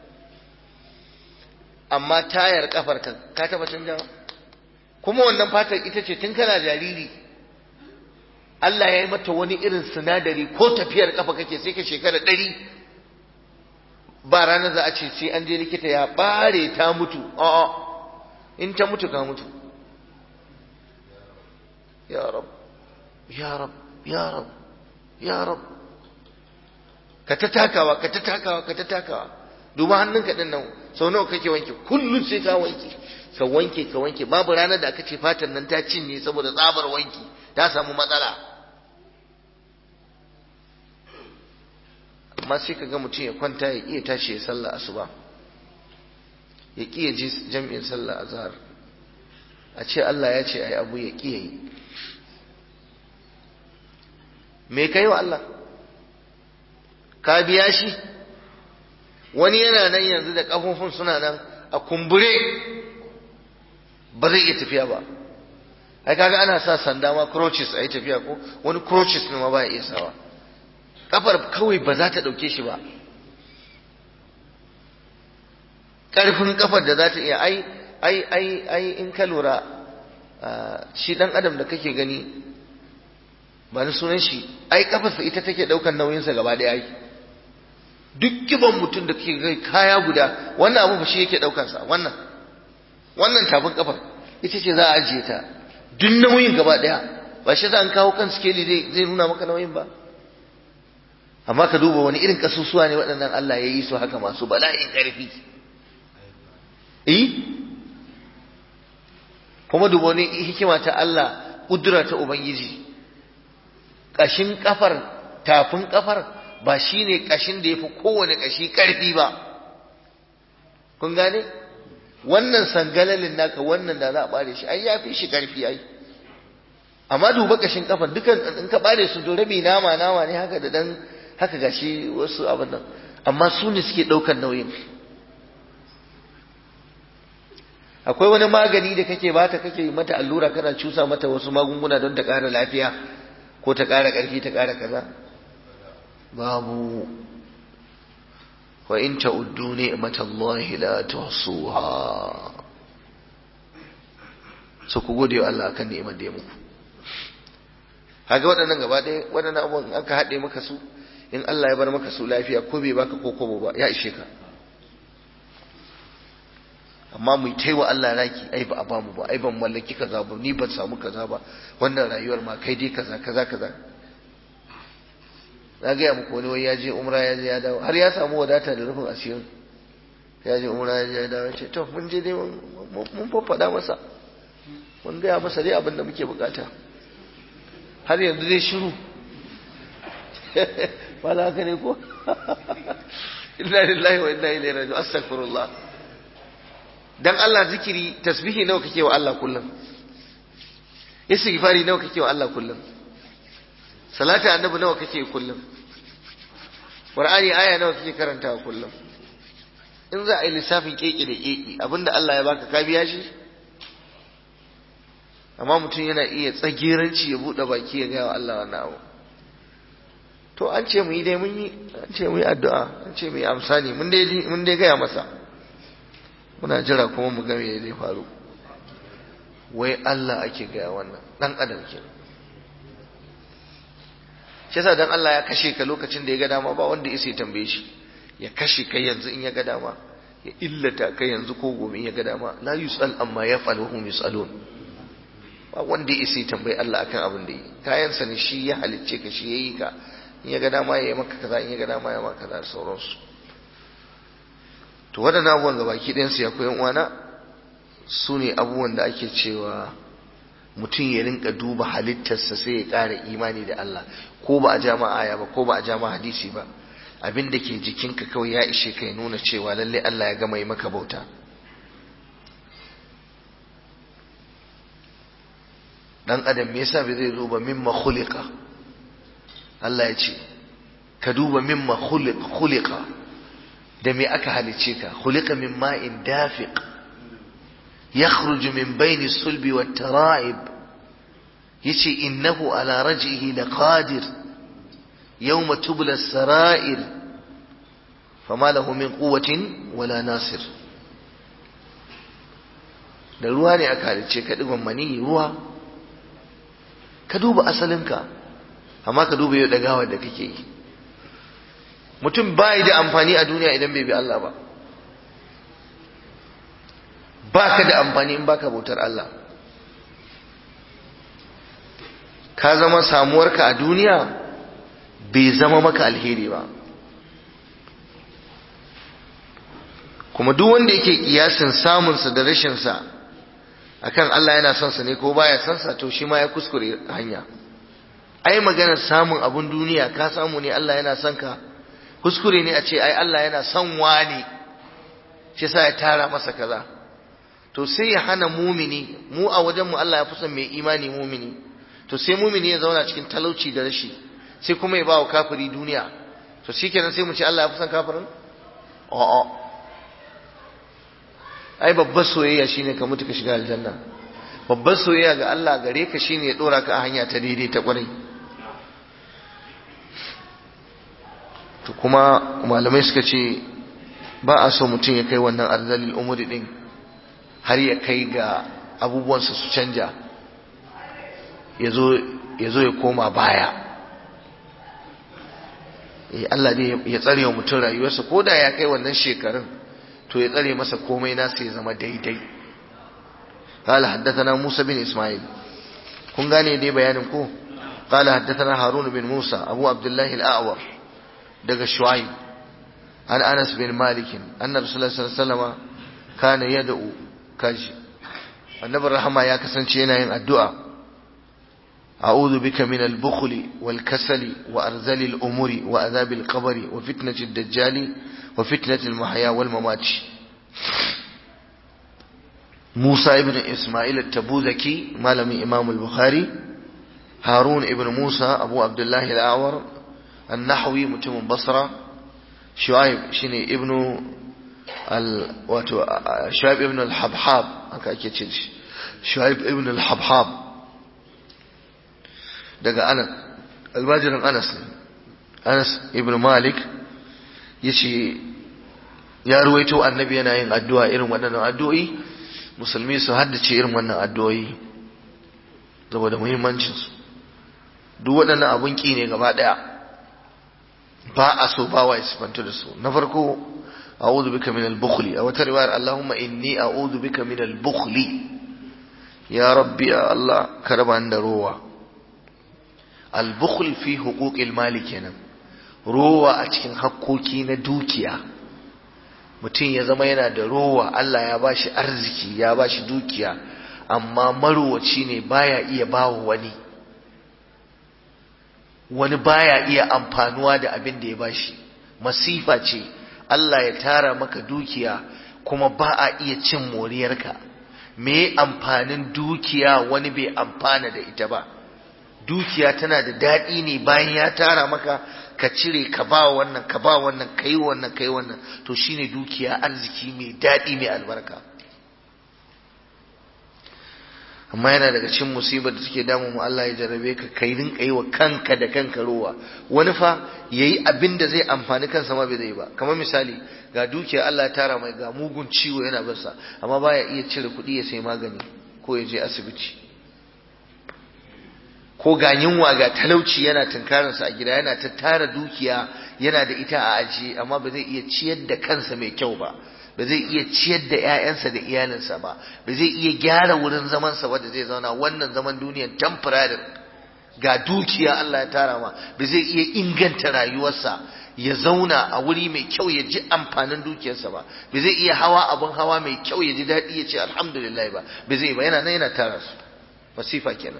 amma tayar kafar ka ka taɓa canjawa kuma wannan fatar ita ce tun kana jariri Allah ya yi mata wani irin sinadari ko tafiyar kafa kake sai ka shekara ɗari ba ranar za a ce sai an je likita ya bare ta mutu a'a in ta mutu ka mutu ya rab ya rab ya rab ya rab ka ta takawa ka ta takawa ka ta takawa duba hannunka din nan sau nawa kake wanke kullum sai ka wanke ka wanke ka wanke babu ranar da aka ce fatan nan ta cinye saboda tsabar wanki ta samu matsala amma sai ka ga mutum ya kwanta ya iya tashi ya sallah asuba ya ƙi ya ji jam'in sallah azhar a ce Allah ya ce ai abu ya ƙi yi me kai wa Allah ka biya shi wani yana nan yanzu da kafofin suna nan a kumbure ba zai iya tafiya ba ai kaga ana sa sanda ma crutches a yi tafiya ko wani crutches ne ma ba ya iya sawa kafar kawai ba za ta ɗauke shi ba ƙarfin kafar da za ta iya ai ai ai ai in ka lura shi ɗan adam da kake gani ba ni sunan shi ai kafarsa ita take ɗaukan nauyinsa gaba ɗaya ai duk kiban mutum da kake kai kaya guda wannan abu ba shi yake ɗaukansa wannan wannan tafin kafar ita ce za a ajiye ta duk nauyin gaba ɗaya ba shi za an kawo kan skeli zai nuna maka nauyin ba amma ka duba wani irin kasusuwa ne waɗannan Allah ya yi su haka masu bala'in ƙarfi eh kuma duba wani hikima ta Allah ƙudura ta Ubangiji ƙashin ƙafar tafin ƙafar ba shi ne ƙashin da ya fi kowane ƙashi ƙarfi ba kun gane wannan sangalalin naka wannan da za a bare shi ai ya fi shi karfi ai amma duba kashin kafan dukan in ka bare su to rabi nama nama ne haka da dan haka gashi wasu abin nan amma su ne suke ɗaukar nauyin akwai wani magani da kake bata kake mata allura kana cusa mata wasu magunguna don ta ƙara lafiya ko ta ƙara ƙarfi ta ƙara kaza babu wa in ta'uddu ni'matallahi la tuhsuha so ku gode wa Allah akan ni'imar da ya muku kaga waɗannan gaba ɗaya waɗannan abubuwan aka haɗe maka su in Allah ya bar maka su lafiya ko bai baka ko kobo ba ya ishe ka amma mu yi wa Allah raki ai ba a bamu ba ai ban mallaki kaza ba ni ban samu kaza ba wannan rayuwar ma kai dai kaza kaza kaza na gaya muku wani wai ya je umra ya je ya dawo har ya samu wadata da rufin asirin ya je umra ya je ya dawo ce to mun je dai mun faffada masa mun gaya masa dai abin da muke bukata har yanzu dai shiru ba za ka ne ko inna lillahi wa inna ilaihi raji'un astaghfirullah dan Allah zikiri tasbihi nawa kake wa Allah kullum istighfari nawa kake wa Allah kullum salati annabi nawa kake kullum qur'ani aya nawa kake karantawa kullum in za a yi lissafin keke da keke abinda Allah ya baka ka biya shi amma mutum yana iya tsagiranci ya bude baki ya gaya wa Allah wannan abu to an ce mu yi dai mun yi an ce mu yi addu'a an ce mu yi amsa ne mun dai mun dai gaya masa muna jira kuma mu ga me zai faru wai Allah ake gaya wannan dan adam ke shi yasa dan Allah ya kashe ka lokacin da ya ga dama ba wanda ya tambaye shi ya kashe kai yanzu in ya ga dama ya illata kai yanzu ko gobe in ya ga dama la yusal amma yaf'al wa hum yusalun ba wanda ya isa tambayi Allah akan abin da yi kayansa ne shi ya halicce ka shi ya yi ka in ya ga dama ya yi maka kaza in ya ga dama ya maka kaza da sauransu to waɗannan abubuwan gabaki ɗayansu ya koyan uwana su ne abubuwan da ake cewa mutum ya rinka duba halittarsa sai ya ƙara imani da Allah ko ba a jama aya ba ko ba a jama hadisi ba abin da ke jikinka kawai ya ishe ka ya nuna cewa lallai Allah ya gama yi maka bauta dan adam me yasa bai zai zo ba mimma khuliqa Allah ya ce ka duba mimma khuliqa da me aka halice ka khuliqa min ma'in dafiq yakhruju min bayni sulbi wat tara'ib yace innahu ala raj'ihi laqadir yawma tubla as-sara'ir fama lahu min quwwatin wala nasir da ruwa ne aka halice ka digon mani ruwa ka duba asalinka amma ka duba yau dagawar da kake yi mutum bai da amfani a duniya idan bai bi Allah ba baka da amfani in baka bautar Allah ka zama samuwarka a duniya bai zama maka alheri ba kuma duk wanda yake kiyasin samunsa da rashinsa akan Allah yana son sa ne ko baya son sa to shi ma ya kuskure hanya ai maganar samun abun duniya ka samu ne Allah yana son ka kuskure ne a ce ai Allah yana son wani shi sa ya tara masa kaza to sai ya hana mumini mu a wajen mu Allah ya fi son mai imani mumini to sai mumini ya zauna cikin talauci da rashi sai kuma ya ba wa kafiri duniya to shikenan sai mu ce Allah ya fi son kafirin a'a ai babbar soyayya shine ka mutu ka shiga aljanna babbar soyayya ga Allah gare ka shine ya dora ka a hanya ta daidai ta kwarai to kuma malamai suka ce ba a so mutum ya kai wannan arzalil umuri din har ya kai ga abubuwansa su canja ya zo ya koma baya Allah dai ya tsare wa mutum rayuwarsa ko da ya kai wannan shekarun to ya tsare masa komai nasa ya zama daidai قال حدثنا موسى بن إسماعيل كن غاني دي بيانكو قال حدثنا هارون بن موسى أبو عبد الله الأعور دق الشعيب عن أنس بن مالك أن رسول الله صلى الله عليه وسلم كان يدعو كاج النبي الرحمة يا كسنشينا الدعاء أعوذ بك من البخل والكسل وأرذل الأمور وأذاب القبر وفتنة الدجال وفتنة المحيا والممات Musa ibn Ismail al-Tabuzaki malamin Imam al-Bukhari Harun ibn Musa Abu Abdullah al-Awar an-Nahwi mutumin Basra Shu'aib shine ibn al wato Shu'aib ibn al-Habhab haka ake ce shi Shu'aib ibn al-Habhab daga Anas almajirin Anas Anas ibn Malik yace ya ruwaito annabi yana yin addu'a irin waɗannan addu'o'i musulmi su haddace irin wannan addu'o'i saboda muhimmancinsu duk waɗannan abun ƙi ne gaba ɗaya ba a so ba wa isifantu da su na farko a'udhu bika min al-bukhli a wata riwayar Allahumma inni a'udhu bika min al-bukhli ya rabbi ya Allah ka raba da rowa al-bukhl fi huquqil mali kenan rowa a cikin hakkoki na dukiya mutum ya zama yana da rowa Allah ya bashi arziki ya bashi dukiya amma marowaci ne baya iya bawa wani wani baya iya amfanuwa da abin da ya bashi masifa ce Allah ya tara maka dukiya kuma ba a iya cin moriyarka me amfanin dukiya wani bai amfana da ita ba dukiya tana da daɗi ne bayan ya tara maka ka cire ka ba wannan ka ba wannan ka yi wannan ka yi wannan to shine dukiya arziki mai daɗi mai albarka amma yana daga cikin musibar da take damu mu Allah ya jarrabe ka kai rinka yi wa kanka da kanka rowa wani fa yayi abin da zai amfani kansa ma bai zai ba kamar misali ga dukiya Allah ya tara mai ga mugun ciwo yana barsa amma baya iya cire kuɗi ya sai magani ko ya je asibiti ko ga yunwa ga talauci yana tunkarinsa a gida yana ta tara dukiya yana da ita a ajiye amma ba zai iya ciyar da kansa mai kyau ba ba zai iya ciyar da 'ya'yansa da iyalinsa ba ba zai iya gyara wurin zamansa wanda zai zauna wannan zaman duniyan temporary ga dukiya Allah ya tara ma ba zai iya inganta rayuwarsa ya zauna a wuri mai kyau ya ji amfanin dukiyarsa ba ba zai iya hawa abin hawa mai kyau ya ji daɗi ya ce alhamdulillah ba ba zai ba yana nan yana tara su masifa kenan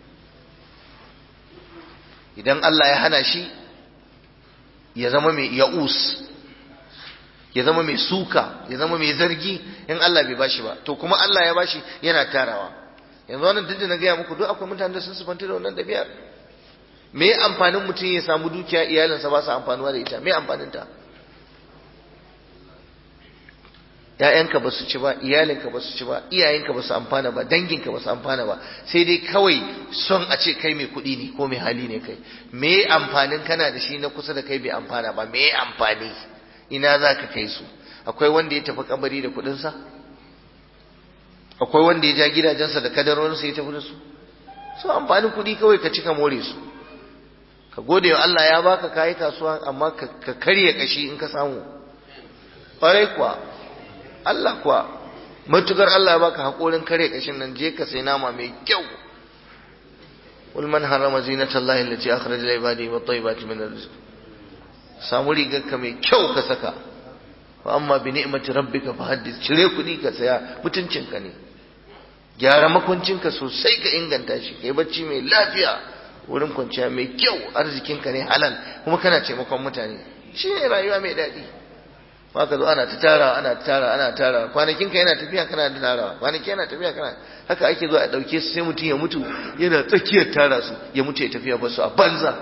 idan Allah ya hana shi ya zama mai ya'us ya zama mai suka ya zama mai zargi in Allah bai bashi ba to kuma Allah ya bashi yana tarawa yanzu wannan duk da na gaya muku duk akwai mutanen da sun sufanta da wannan ɗabi'ar me amfanin mutum ya samu dukiya iyalinsa ba su amfanuwa da ita me amfanin ta ‘ya'yanka ba su ci ba iyalinka ba su ci ba iyayenka ba su amfana ba danginka ba su amfana ba sai dai kawai son a ce kai mai kuɗi ne ko mai hali ne kai me amfanin kana da shi na kusa da kai bai amfana ba me amfani ina za ka kai su akwai wanda ya tafi kabari da kuɗinsa akwai wanda ya ja gidajensa da kadarorinsa ya tafi da su su amfanin kuɗi kawai ka cika more su ka gode wa Allah ya baka kayi kasuwa amma ka karya kashi in ka samu ƙwarai kuwa Allah kuwa matukar Allah ya baka haƙorin karya kashin nan je ka sai nama mai kyau قل من حرم زينة الله التي أخرج لعباده والطيبات من الرزق samu rigarka mai kyau ka saka fa amma bi ni'mati rabbika fa haddith cire kuɗi ka saya mutuncinka ne gyara makwancinka sosai ka inganta shi kai bacci mai lafiya wurin kwanciya mai kyau arzikinka ne halal kuma kana taimakon mutane shi ne rayuwa mai daɗi ba ka zo ana ta tara ana ta tara ana tara kwanakinka yana tafiya kana da tarawa kwanaki yana tafiya kana haka ake zo a ɗauke su sai mutum ya mutu yana tsakiyar tara su ya mutu ya tafiya ba su a banza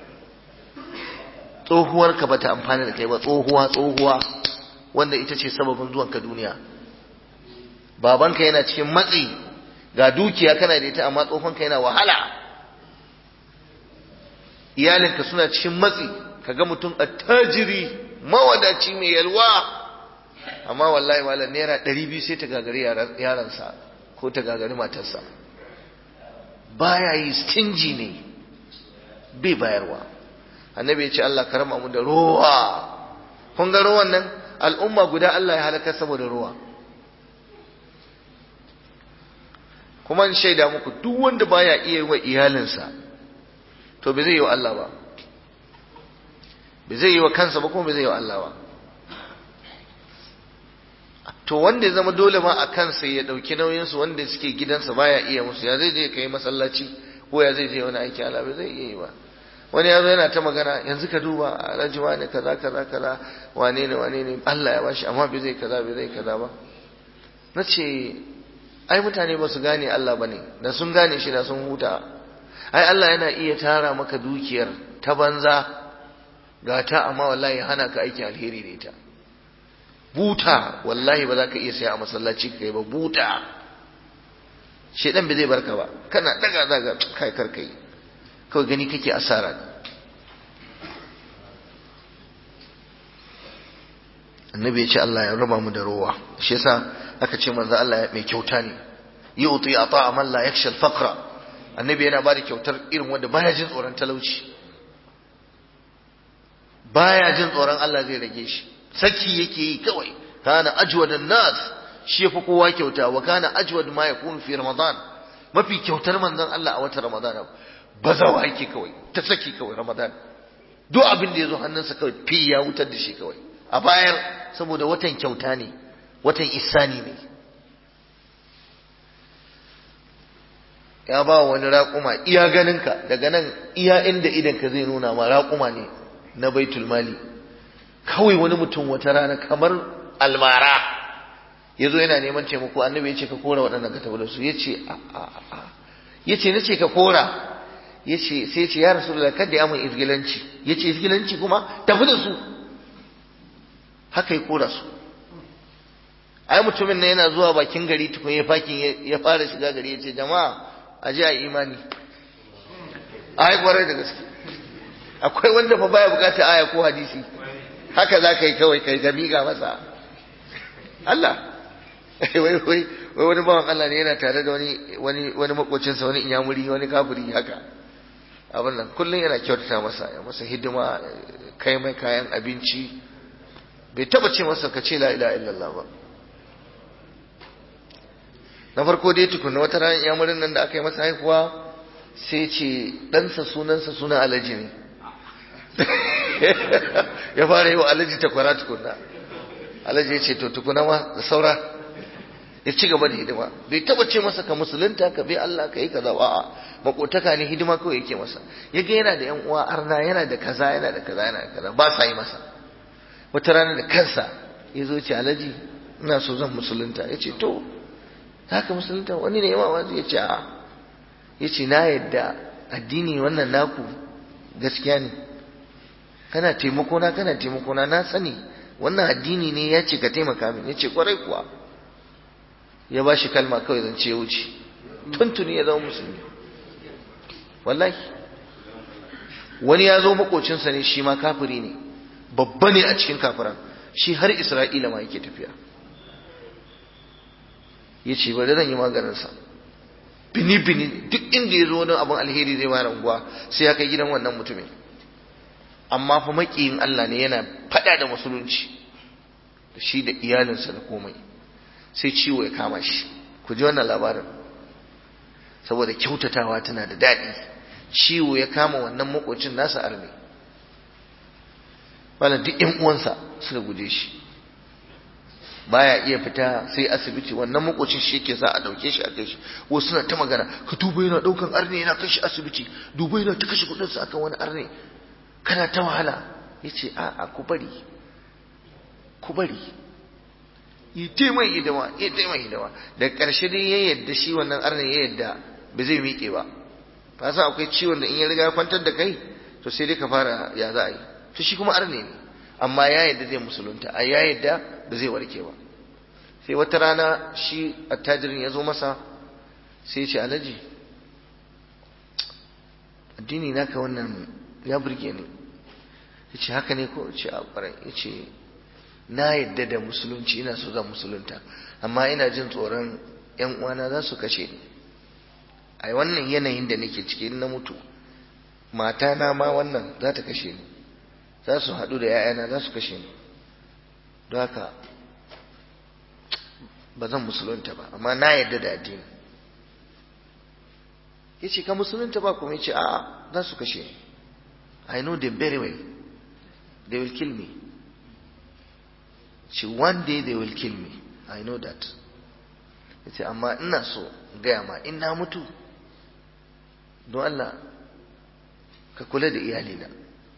tsohuwar ka bata amfana da kai ba tsohuwa tsohuwa wanda ita ce sababin zuwan ka duniya babanka yana cikin matsi ga dukiya kana da ita amma tsohonka yana wahala iyalinka suna cikin matsi kaga mutum attajiri mawadaci mai yalwa amma wallahi malam naira ɗari biyu sai ta gagari yaransa ko ta gagari matarsa baya yi stingy ne bai bayarwa annabi ya ce Allah karama mu da ruwa kun ga ruwan nan al'umma guda Allah ya halaka saboda ruwa kuma in shaida muku duk wanda baya iya yi wa iyalinsa to bai zai yi wa Allah ba bai zai yi wa kansa ba kuma bai zai yi wa Allah ba to wanda ya zama dole ma a kansa ya dauki nauyinsu wanda suke gidansa baya iya musu ya zai je kai masallaci ko ya zai je wani aiki Allah bai zai iya yi ba wani ya zo yana ta magana yanzu ka duba a rajiwa ne kaza kaza kaza wane ne wane ne Allah ya bashi amma bai zai kaza bai zai kaza ba na ce ai mutane ba su gane Allah ba ne da sun gane shi da sun huta ai Allah yana iya tara maka dukiyar ta banza ga ta amma wallahi hana ka aiki alheri da ita buta wallahi ba za ka iya saya a masallaci kai ba buta shedan bai zai barka ba kana daga daga kai kar kai kawai gani kake asara ne annabi ya ce Allah ya raba mu da rowa shi yasa aka ce manzo Allah mai kyauta ne yu'ti ata man la yakhsha al-faqra annabi yana bada kyautar irin wanda baya jin tsoron talauci baya jin tsoron Allah zai rage shi saki yake yi kawai kana ajwadan nas shi yafi kowa kyauta wa kana ajwad ma yakunu fi ramadan mafi kyautar manzon Allah a watan ramadan bazawa yake kawai ta saki kawai ramadan duk abin da yazo hannunsa kawai fi ya wutar da shi kawai a bayar saboda watan kyauta ne watan isani ne ya ba wani raƙuma iya ganinka daga nan iya inda idanka zai nuna ma raƙuma ne na baitul mali kawai wani mutum wata rana kamar almara ya zo yana neman taimako annabi ya ce ka kora waɗannan ka tafi da su ya ce a a a ya ce na ce ka kora ya ce sai ya ce ya rasu da kada ya mun izgilanci ya ce izgilanci kuma tafi da su haka ya kora su ai mutumin nan yana zuwa bakin gari tukun ya fakin ya fara shiga gari ya ce jama'a a ji a imani ai kwarai da gaske akwai wanda fa baya bukata aya ko hadisi haka za ka yi kawai kai ga miƙa masa Allah wai wai wai wani bawan Allah ne yana tare da wani wani wani makocinsa wani inyamuri wani kafiri haka abin nan kullum yana kyautata masa ya masa hidima kai mai kayan abinci bai taba ce masa ka ce la ilaha illallah ba na farko dai tukunna wata ran iyamurin nan da aka yi masa haihuwa sai ce ɗansa sunansa sunan alaji ne ya fara yi wa alaji takwara tukunna alaji ya ce to tukuna ma da saura ya ci gaba da hidima bai taba ce masa ka musulunta ka bi Allah ka yi kaza a'a makotaka ne hidima kawai yake masa ya ga yana da yan uwa arna yana da kaza yana da kaza yana da kaza ba sa yi masa wata rana da kansa ya zo ce alaji ina so zan musulunta ya ce to haka musulunta wani ne yawa wani ya ce a ya ce na yadda addini wannan naku gaskiya ne kana taimakona kana taimakona na sani wannan addini ne ya ce ka taimaka min ya ce kwarai kuwa ya ba shi kalma kawai zan ce wuce tuntuni ya zama musulmi wallahi wani ya zo makocinsa ne shi ma kafiri ne babba ne a cikin kafiran shi har isra'ila ma yake tafiya ya ce bari zan yi maganinsa bini-bini duk inda ya zo wani abin alheri zai bayar unguwa sai ya kai gidan wannan mutumin amma fa makiyin Allah ne yana fada da musulunci da shi da iyalinsa da komai sai ciwo ya kama shi ku ji wannan labarin saboda kyautatawa tana da daɗi ciwo ya kama wannan makocin nasa arme wala duk ƴan uwansa suka guje shi baya iya fita sai asibiti wannan makocin shi yake sa a dauke shi a kai shi wasu suna ta magana ka duba yana daukan arne yana kai shi asibiti duba yana ta kashe kudin sa akan wani arne kana ta wahala yace a a ku bari ku bari yi ta mai hidima yi ta mai hidima da karshe dai ya yadda shi wannan arne ya yadda ba zai miƙe ba ka san akwai ciwon da in ya riga kwantar da kai to sai dai ka fara ya za a yi to shi kuma arne ne amma ya yadda zai musulunta a ya yadda ba zai warke ba sai wata rana shi attajirin ya zo masa sai ya ce alhaji addini naka wannan ya burge ni ya ce haka ne ko ce a ƙwarai ya ce na yadda da musulunci ina so zan musulunta amma ina jin tsoron yan uwana za su kashe ni a wannan yanayin da nake ciki na mutu mata na ma wannan za ta kashe ni za su haɗu da ‘ya'yana za su kashe ni don haka ba zan musulunta ba amma na yadda da addini ya ce ka musulunta ba kuma ya ce a'a za su kashe ni I know them very well they will kill me ce one day they will kill me I know that ya ce amma ina so gaya ma in na mutu don Allah ka kula da iyalina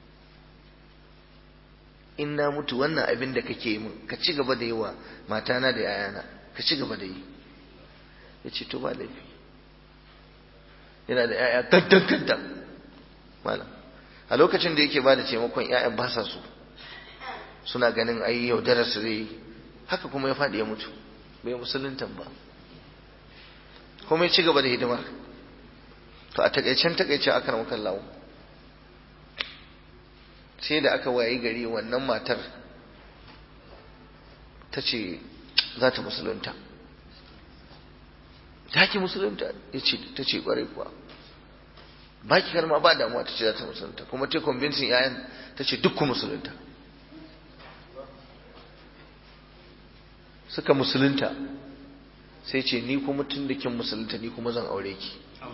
in na mutu wannan abin da kake yi min ka ci gaba da yi wa matana da yayana ka ci gaba da yi ya ce to ba laifi yana da ‘ya'ya kaddan kaddan malam a lokacin da yake ba da taimakon ‘ya'yan ba sa su suna ganin ai yaudarar su zai haka kuma ya faɗi ya mutu bai musuluntan ba kuma ya ci gaba da hidimar to a takaicen takaicen aka ramu kallawo sai da aka wayi gari wannan matar ta ce za ta musulunta ta ki musulunta ta ce kwarai kuwa ba ki karma ba damuwa ta ce za ta musulunta kuma ta convincing yayan ta ce duk ku musulunta suka musulunta sai ce ni kuma tun da kin musulunta ni kuma zan aure ki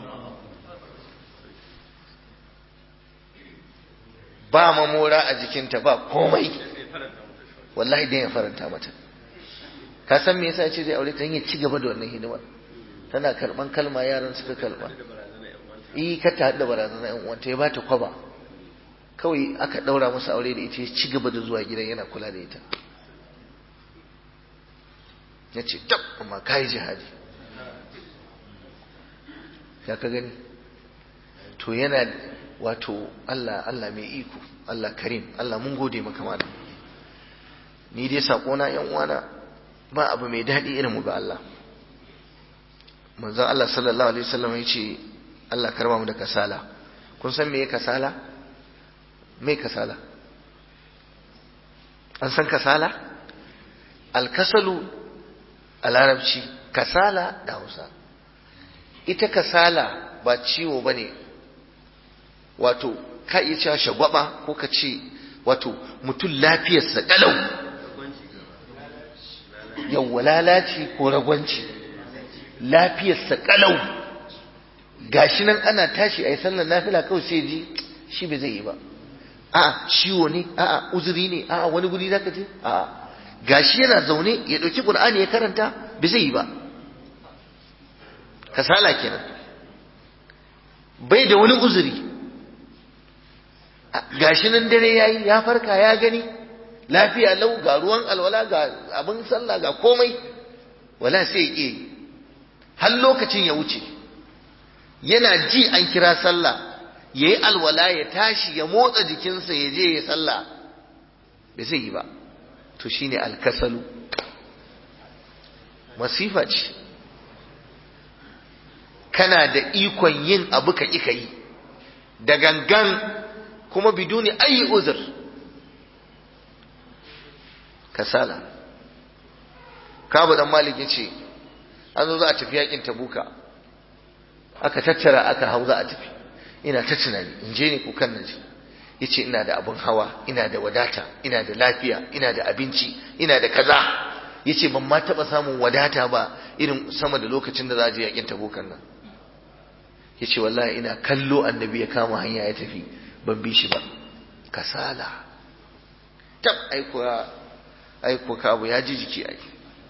ba mamora a jikinta ba komai wallahi dan ya faranta mata ka san me yasa ce zai aure ta ya ci gaba da wannan hidimar tana karban kalma yaran suka karba eh ka ta hada barazana yan uwanta ya bata kwaba kawai aka daura masa aure da ita ya ci gaba da zuwa gidan yana kula da ita ya ce tab amma kai jihadi ya ka gani to yana wato Allah Allah mai iko Allah karim Allah mun gode maka malam ni dai sakona yan uwana ba abu mai daɗi irin mu ga Allah manzon Allah sallallahu alaihi wasallam ya ce Allah karba mu da kasala kun san me kasala me kasala an san kasala alkasalu a larabci kasala da hausa ita kasala ba ciwo ba ne wato ka iya cewa shagwaba ko ka ce wato mutum lafiyarsa ƙalau yawwa lalaci ko ragwanci lafiyarsa ƙalau gashi nan ana tashi a yi sallar nafila kawai sai ji shi bai zai yi ba a'a ciwo ne a'a uzuri ne a'a wani guri zaka je a'a gashi yana zaune ya ɗauki ƙur'ani ya karanta bai zai yi ba kasala kenan bai da wani uzuri gashi nan dare yayi ya farka ya gani lafiya lau ga ruwan alwala ga abin sallah ga komai wala sai ya har lokacin ya wuce yana ji an kira sallah ya yi alwala ya tashi ya motsa jikinsa ya je ya sallah bai zai yi ba to shine alkasalu masifa ce kana da ikon yin abu ka ƙi yi da gangan kuma biduni ayi uzur kasala kabu dan malik yace an zo za a tafi yakin tabuka aka tattara aka hau za a tafi ina ta tunani in je ne ko kan naje yace ina da abun hawa ina da wadata ina da lafiya ina da abinci ina da kaza yace ban ma taba samun wadata ba irin sama da lokacin da za a je yakin tabukan nan yace wallahi ina kallo annabi ya kama hanya ya tafi ban bi shi ba kasala tab aiko aiko ka abu ya ji jiki ai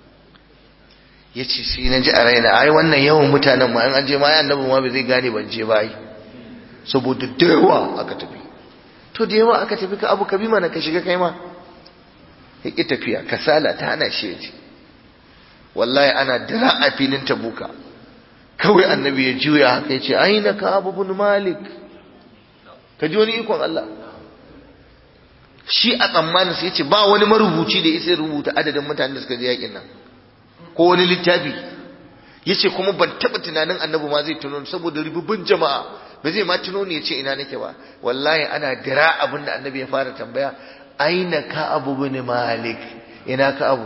yace sai na ji a raina ai wannan yawan mutanen ma an je ma ai annabi ma bai zai gane ban je ba ai saboda da yawa aka tafi to da yawa aka tafi ka abu ka bi mana ka shiga kai ma ya ki tafiya kasala ta hana shi ya ji wallahi ana dira a filin tabuka kawai annabi ya juya haka ya ce aina ka abu bin malik ka ji wani ikon Allah shi a tsammanin sai ce ba wani marubuci da isa rubuta adadin mutanen da suka je yakin nan ko wani littafi ya ce kuma ban taɓa tunanin annabi ma zai tuno saboda ribubin jama'a ba zai ma tuno ne ya ce ina nake ba wallahi ana dira abin da annabi ya fara tambaya aina ka abu bin malik ina ka abu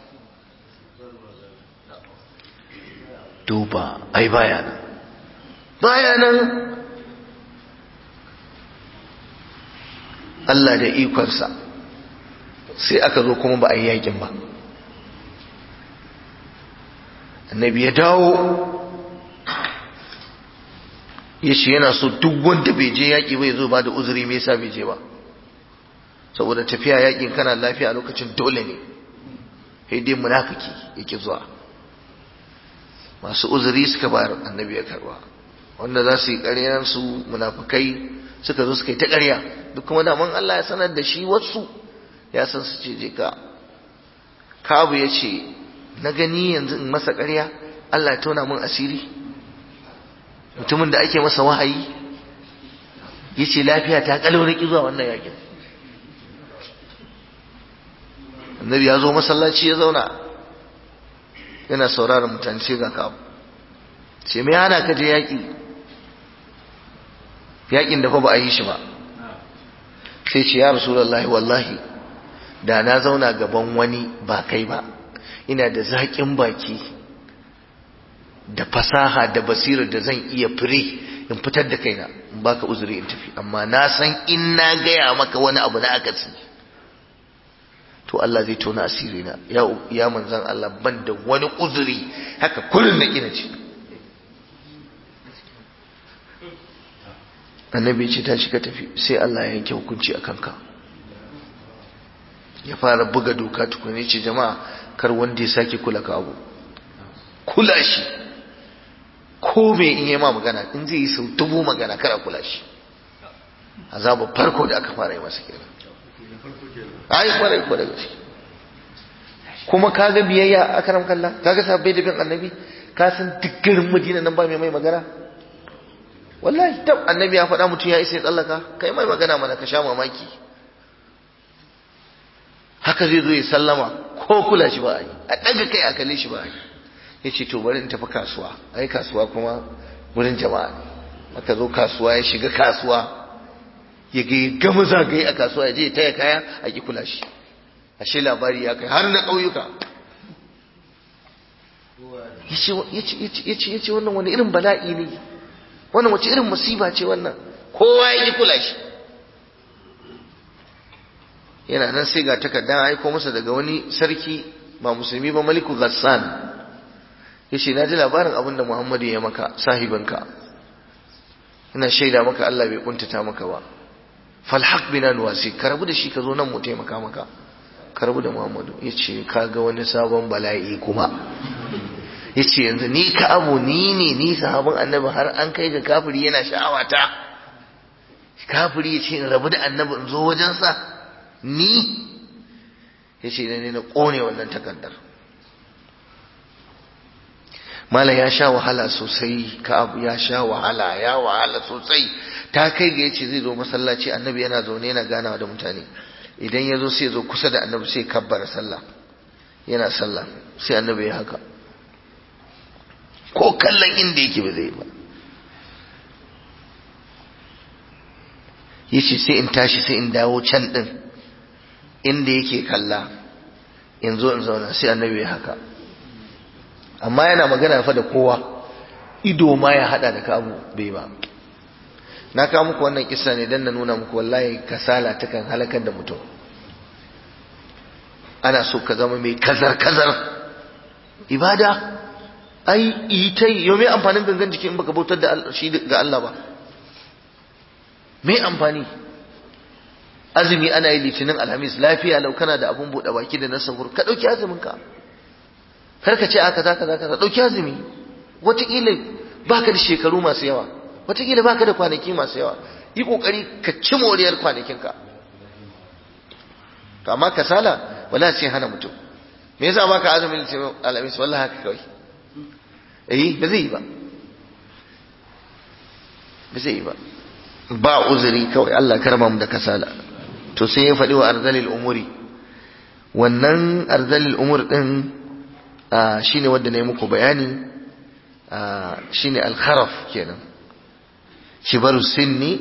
duba ai baya nan baya nan Allah da ikonsa sai aka zo kuma ba a yi yakin ba annabi ya dawo ya ce yana so duk wanda bai je yaƙi bai zo ba da uzuri me yasa bai je ba saboda tafiya yaƙin kana lafiya a lokacin dole ne sai dai munafiki yake zuwa masu uzuri suka bayar annabi ya karba wanda za su yi ƙaryan su munafikai suka zo suka yi ta ƙarya duk kuma daman Allah ya sanar da shi wasu ya san su ce je ka kabu ya ce na gani yanzu in masa ƙarya Allah ya tona mun asiri mutumin da ake masa wahayi yace lafiya ta kalau na zuwa wannan yakin annabi ya zo masallaci ya zauna yana sauraron mutane sai ga ka ce me hana ka je yaki yakin da fa ba a yi shi ba sai ce ya rasulullahi wallahi da na zauna gaban wani ba kai ba ina da zaƙin baki da fasaha da basirar da zan iya fire in fitar da kaina in baka uzuri in tafi amma na san in na gaya maka wani abu na akasi to Allah zai tona asiri na ya ya manzan Allah ban da wani uzuri haka kullun na ina ce annabi ce ta shiga tafi sai Allah ya yanke hukunci a kanka ya fara buga doka tukuni ce jama'a kar wanda ya sake kula ka abu kula shi ko me in yi ma magana in zai yi sau dubu magana kar a kula shi azabu farko da aka fara yi masa kenan ai kwarai ko da gaske kuma kaga biyayya a karam kalla kaga sabbai da bin annabi ka san duk garin madina nan ba mai mai magana wallahi tab annabi ya faɗa mutum ya isa ya tsallaka kai mai magana mana ka sha mamaki haka zai zo ya sallama ko kula shi ba a yi a ɗaga kai a kalle shi ba a yi ya ce to bari in tafi kasuwa ai kasuwa kuma wurin jama'a ne aka zo kasuwa ya shiga kasuwa ya ga gama zagaye a kasuwa ya je ya taya kaya a ki kula shi ashe labari ya kai har na ƙauyuka ya ce wannan wani irin bala'i ne wannan wace irin musiba ce wannan kowa ya ki kula shi yana nan sai ga takarda aiko masa daga wani sarki ba musulmi ba maliku ghassan ya ce na ji labarin abin da muhammadu ya maka sahibinka ina shaida maka allah bai kuntata maka ba falhaq bina nuwasi ka rabu da shi ka zo nan mu taimaka maka ka rabu da muhammadu ya ce ka ga wani sabon bala'i kuma ya ce yanzu ni ka abu ni ne ni sahabin annabi har an kai ga kafiri yana sha'awata kafiri ya ce in rabu da annabi in zo wajensa ni ya ce ne na ƙone wannan takardar malam ya sha wahala sosai ka abu ya sha wahala ya wahala sosai ta kai ga yace zai zo masallaci annabi yana zaune yana ganawa da mutane idan ya zo sai ya zo kusa da annabi sai kabbara sallah yana sallah sai annabi ya haka ko kallon inda yake ba zai ba yace sai in tashi sai in dawo can din inda yake kalla in zo in zauna sai annabi ya haka amma yana magana fa da kowa ido ma ya hada da kabu bai ba na kawo muku wannan kisa ne dan na nuna muku wallahi kasala ta kan halakar da mutum ana so ka zama mai kazar kazar ibada ai ita yau mai amfanin gangan jiki in baka bautar da shi ga Allah ba mai amfani azumi ana yi litinin alhamis lafiya lau kana da abun buɗe baki da na sahur ka ɗauki azumin ka kar ka ce a kaza kaza kaza ɗauki azumi wataƙila baka da shekaru masu yawa wataƙila baka da kwanaki masu yawa yi ƙoƙari ka ci moriyar kwanakinka to amma kasala wala sai hana mutum me yasa baka azumin litinin alhamis wallahi haka kawai eh ba zai yi ba ba zai yi ba ba uzuri kawai Allah karma mu da kasala to sai ya faɗi wa arzalil umuri wannan arzalil umur din shine wanda na yi muku bayani shine alkharaf kenan kibaru sinni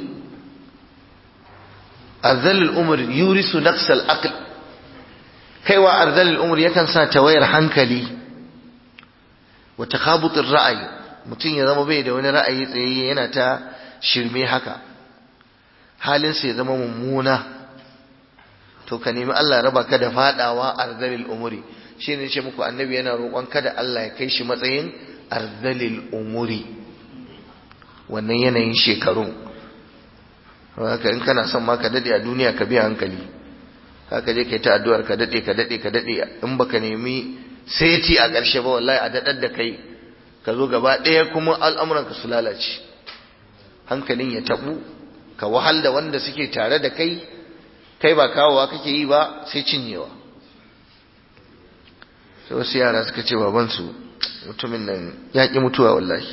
arzalil umur yurisu naqsal aql kaiwa arzalil umur yakan sa tawayar hankali wa takhabutir ra'ayi mutum ya zama bai da wani ra'ayi tsayayye yana ta shirme haka halinsa ya zama mummuna to ka nemi Allah raba ka da fadawa arzalil umuri shi ne ce muku annabi yana roƙon kada Allah ya kai shi matsayin arzalil umuri wannan yanayin shekarun haka in kana son ma ka dade a duniya ka biya hankali haka je kai ta addu'ar ka dade ka dade ka dade in baka nemi seti a ƙarshe ba wallahi a dadar da kai ka zo gaba ɗaya kuma al'amuran ka su lalace hankalin ya tabu ka wahal da wanda suke tare da kai kai ba kawowa kake yi ba sai cinyewa sai wasu yara suka ce babansu mutumin nan ya ƙi mutuwa wallahi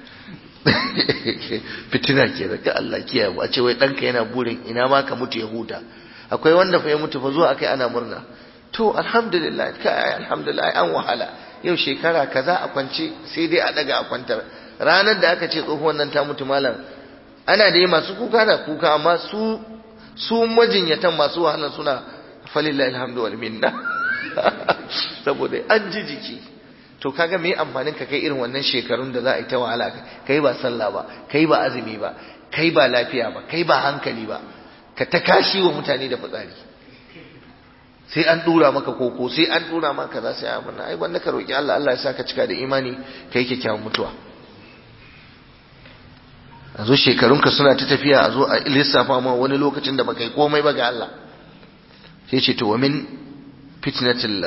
fitina ke da ka Allah kiyaye a ce wai ɗanka yana burin ina ma ka mutu ya huta akwai wanda fa ya mutu fa zuwa akai ana murna to alhamdulillah kai alhamdulillah an wahala yau shekara kaza a kwance sai dai a daga a kwantar ranar da aka ce tsohuwan nan ta mutu malam ana da masu kuka da kuka amma su su majinyatan masu wahala suna falillahi alhamdu wal minna saboda an ji jiki to kaga me amfanin ka kai irin wannan shekarun da za a yi ta wahala kai ba sallah ba kai ba azumi ba kai ba lafiya ba kai ba hankali ba ka ta kashi wa mutane da fitsari sai an dura maka koko sai an dura maka za sai abin ai wanda ka roki Allah Allah ya saka cika da imani kai kyakkyawan mutuwa a zo shekarunka suna ta tafiya a zo a lissafa ma wani lokacin da baka yi komai ba ga Allah sai ce to wa min fitnatil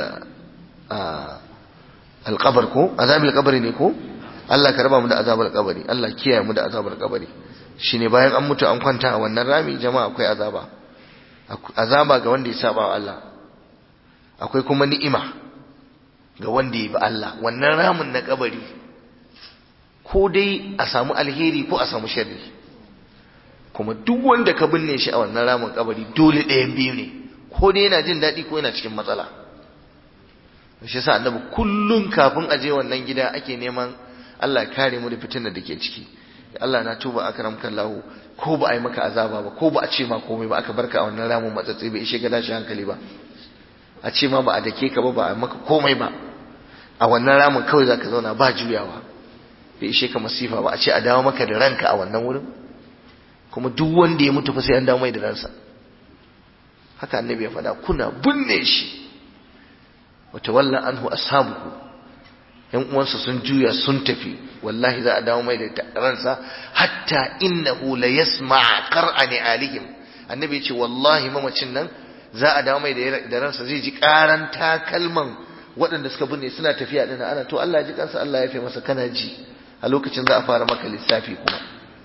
alqabr ko azabil qabri ne ko Allah ka raba mu da azabar kabari Allah kiyaye mu da azabar kabari shine bayan an mutu an kwanta a wannan rami jama'a akwai azaba azaba ga wanda ya saba wa Allah akwai kuma ni'ima ga wanda ya bi Allah wannan ramin na kabari ko dai a samu alheri ko a samu sharri kuma duk wanda ka binne shi a wannan ramin kabari dole ɗayan biyu ne ko dai yana jin daɗi ko yana cikin matsala shi yasa annabi kullun kafin a je wannan gida ake neman Allah ya kare mu da fitinar da ke ciki Allah na tuba akram kallahu ko ba a yi maka azaba ba ko ba a ce ma komai ba aka barka a wannan ramin matsatsi bai ishe ka dashi hankali ba a ce ma ba a dake ka ba ba a maka komai ba a wannan ramin kawai zaka zauna ba juyawa bai ishe ka masifa ba a ce a dawo maka da ranka a wannan wurin kuma duk wanda ya mutu fa sai an dawo mai da ransa haka annabi ya faɗa kuna binne shi wa tawalla anhu ashabuhu yan uwansa sun juya sun tafi wallahi za a dawo mai da ransa hatta innahu la yasma' qar'ani alihim annabi ya ce wallahi mamacin nan za a dawo mai da ransa zai ji karan takalman waɗanda suka binne suna tafiya din ana to Allah ya ji kansa Allah ya fi masa kana ji a lokacin za a fara maka lissafi kuma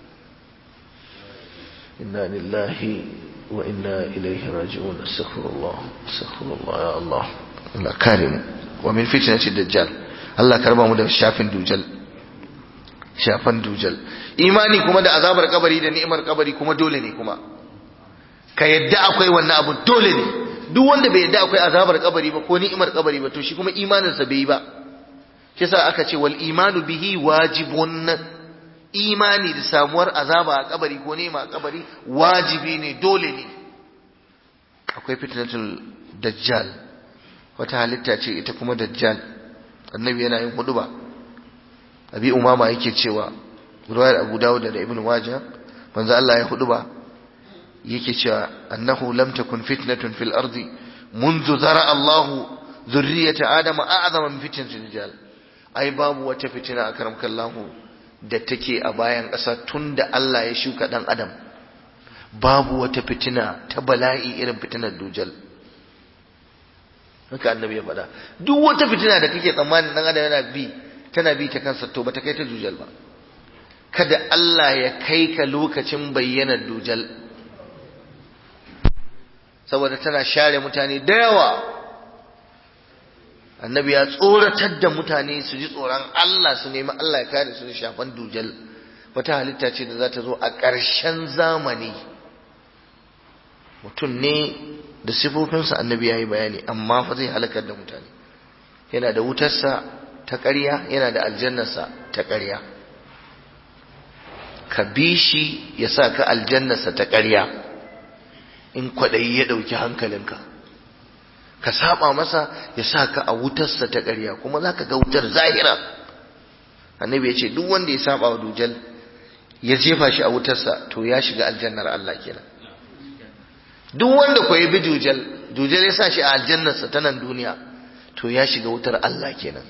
inna lillahi wa inna ilaihi raji'un astaghfirullah astaghfirullah ya Allah Allah kare mu wa min fitnati dajjal Allah karba mu da shafin dujal shafan dujal imani kuma da azabar kabari da ni'imar kabari kuma dole ne kuma ka yadda akwai wannan abu dole ne duk wanda bai yadda akwai azabar kabari ba ko ni'imar kabari ba to shi kuma imaninsa bai yi ba kisa aka ce wal imanu bihi wajibun imani da samuwar azaba a kabari ko ni'ima a kabari wajibi ne dole ne akwai fitnatul dajjal wata halitta ce ita kuma dajjal annabi yana yin huduba abi umama yake cewa ruwayar abu dawud da ibn majah manzo Allah ya huduba yake cewa annahu lam takun fitnatun fil ardi منذ ذرى الله ذرية آدم أعظم من فتنة الرجال ai babu wata fitina a karam kallahu da take a bayan ƙasa tun da Allah ya shuka ɗan adam babu wata fitina ta bala'i irin fitinar dujal haka annabi ya faɗa duk wata fitina da kake tsammanin ɗan adam yana bi tana bi ta kansa to bata kai ta dujal ba kada Allah ya kai ka lokacin bayyanar dujal saboda tana share mutane da yawa annabi ya tsoratar da mutane su ji tsoron Allah su nemi Allah ya kare su da shafan dujal wata halitta ce da za ta zo a ƙarshen zamani mutum ne da sifofinsa annabi ya yi bayani amma fa zai halakar da mutane yana da wutarsa ta ƙarya yana da aljannarsa ta ƙarya ka bi shi ya sa ka aljannarsa ta ƙarya in kwaɗayi ya ɗauki hankalinka ka saba masa ya sa ka a wutarsa ta ƙarya kuma za ka ga wutar zahira annabi ya ce duk wanda ya saba wa dujal ya jefa shi a wutarsa to ya shiga aljannar Allah kenan duk wanda ko ya bi dujal dujal ya sa shi a aljannarsa ta nan duniya to ya shiga wutar Allah kenan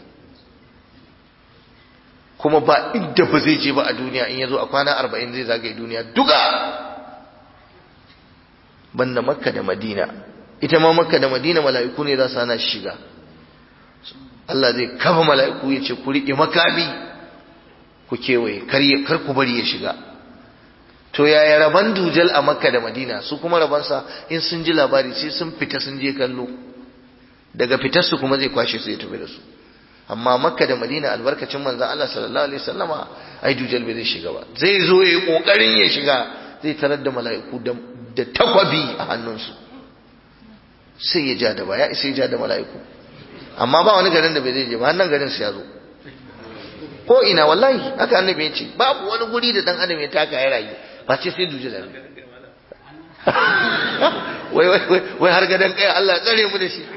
kuma ba inda ba zai je ba a duniya in ya zo a kwana arba'in zai zagaye duniya duka banda makka da madina ita ma makka da madina mala'iku ne za su hana shiga Allah zai kafa mala'iku ya ce ku riƙe makami ku kewaye kar ku bari ya shiga to yaya raban dujal a makka da madina su kuma rabansa in sun ji labari sai sun fita sun je kallo daga fitarsu kuma zai kwashe su ya tafi da su amma makka da madina albarkacin manzon Allah sallallahu alaihi wasallama ai dujal bai zai shiga ba zai zo yayi kokarin ya shiga zai tarar da mala'iku da takwabi a hannunsu sai ya ja da baya sai ya ja da mala'iku amma ba wani garin da bai zai je ba hannun garin su ya zo ko ina wallahi haka annabi ya ce babu wani guri da dan adam ya taka ya rayu ba ce sai duje da wai wai wai har gadan kai Allah ya tsare mu da shi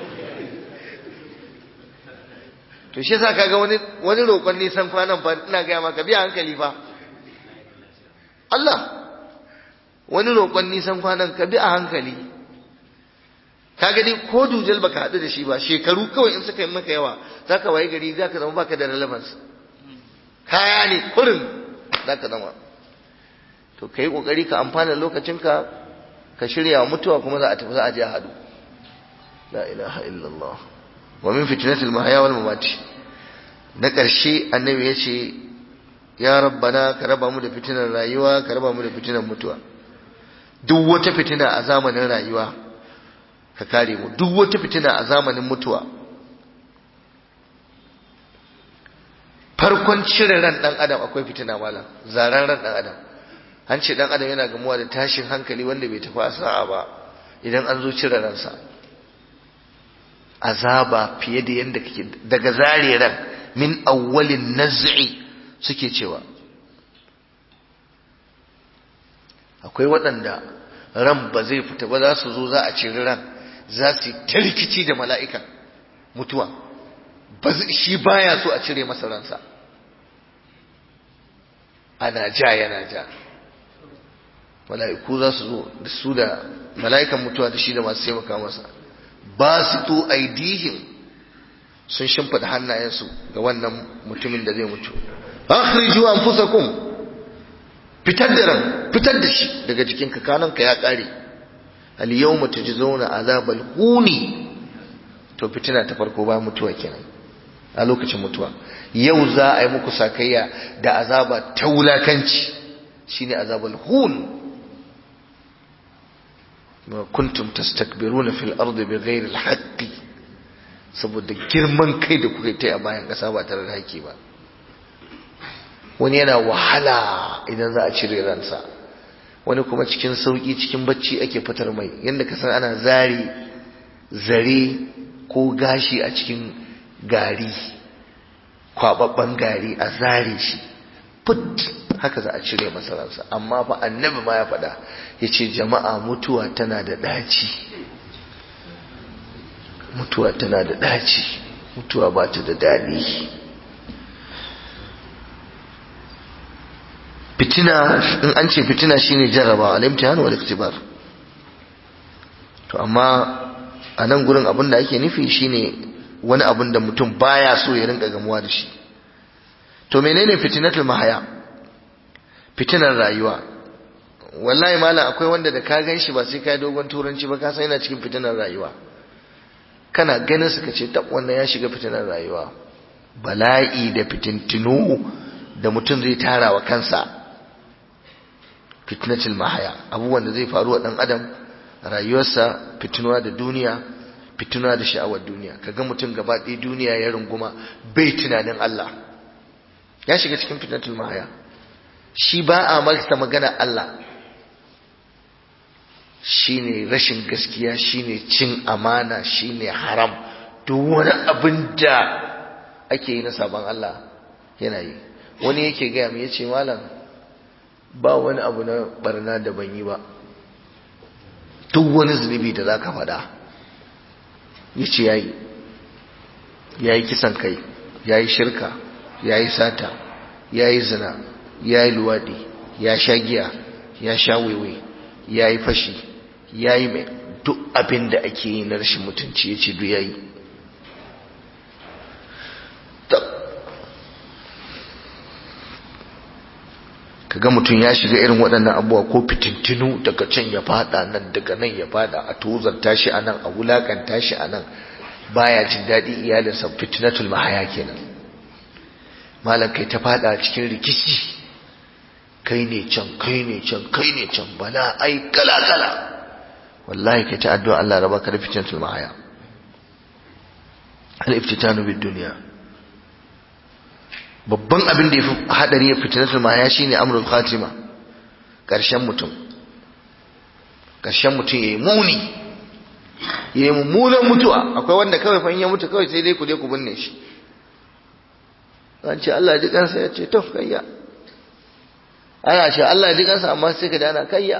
to shi yasa kaga wani wani roƙon nisan kwanan fa ina ga maka biya hankali fa Allah wani roƙon nisan kwanan ka bi a hankali ka gani ko dujal baka haɗu da shi ba shekaru kawai in suka yi maka yawa zaka waye gari zaka zama baka da relevance kaya ne kurin zaka zama to kai kokari ka amfana lokacinka ka shirya wa mutuwa kuma za a tafi za a je a haɗu la ilaha illallah wa min fitnatil mahya wal mamati na ƙarshe annabi ya ce ya rabbana ka raba mu da fitinar rayuwa ka raba mu da fitinar mutuwa duk wata fitina a zamanin rayuwa ka kare mu duk wata fitina a zamanin mutuwa farkon cire ran dan adam akwai fitina malam zaran ran dan adam an ce dan adam yana gamuwa da tashin hankali wanda bai tafi sa'a ba idan an zo cire ransa azaba fiye da yanda kake daga zare ran min awwalin naz'i suke cewa akwai waɗanda ran ba zai fita ba za su zo za a ciri ran za su ta rikici da mala'ika mutuwa shi baya so a cire masa ransa ana ja yana ja mala'iku za su zo da su da mala'ikan mutuwa da shi da masu taimaka masa ba su to aidihim sun shimfida hannayensu ga wannan mutumin da zai mutu akhriju anfusakum fitar da ran fitar da shi daga jikin ka kananka ya kare al yawma tujzauna azabal huni to fitina ta farko ba mutuwa kenan a lokacin mutuwa yau za a yi muku sakayya da azaba ta wulakanci shine azabal hun ma kuntum tastakbiruna fil ardi bighairi al saboda girman kai da kuka yi a bayan kasa ba tare da haƙƙi ba wani yana wahala idan za a cire ransa wani kuma cikin sauƙi cikin bacci ake fitar mai yadda ka san ana zare zare ko gashi a cikin gari kwababban gari a zare shi put haka za a cire masa ransa amma fa annabi ma ya faɗa ya ce jama'a mutuwa tana da ɗaci mutuwa tana da ɗaci mutuwa ba ta da daɗi fitina in an ce fitina shine jarraba al-imtihan wal iktibar to amma a nan gurin abin da ake nufi shine wani abin da mutum baya so ya rinka gamuwa da shi to menene fitinatul mahaya fitinar rayuwa wallahi malam akwai wanda da ka gan shi ba sai kai dogon turanci ba ka san yana cikin fitinar rayuwa kana ganin suka ce tab wannan ya shiga fitinar rayuwa bala'i da fitintinu da mutum zai tara wa kansa fitnatul mahaya abubuwan da zai faru wa dan adam rayuwarsa fitinuwa da duniya fitinuwa da sha'awar duniya kaga mutum gaba ɗaya duniya ya runguma bai tunanin Allah ya shiga cikin fitnatul mahaya shi ba a masa magana Allah shine rashin gaskiya shine cin amana shine haram duk wani abin da ake yi na sabon Allah yana yi wani yake gaya mu yace malam ba wani abu na barna da ban yi ba duk wani zunubi da zaka faɗa yace yayi yayi kisan kai yayi shirka yayi sata yayi zina yayi luwadi ya sha giya ya sha wewe yayi fashi yayi mai duk abin da ake yi na rashin mutunci yace duk yayi kaga mutum ya shiga irin waɗannan abubuwa ko fitintinu daga can ya fada nan daga nan ya fada a tozarta shi a nan a wulakanta shi a nan baya jin daɗi iyalinsa fitnatul mahaya kenan malam kai ta fada cikin rikici kai ne can kai ne can kai ne can bala ai kala kala wallahi kai ta addu'a Allah raba ka da fitnatul mahaya al iftitanu bid dunya babban abin da ya fi haɗari ya fitinatul mahaya shine amrul khatima ƙarshen mutum ƙarshen mutum ya yi muni ya yi mummunan mutuwa akwai wanda kawai fa in ya mutu kawai sai dai ku je ku binne shi an ce Allah ji kansa ya ce to kayya ana ce Allah ji kansa amma sai ka dana kayya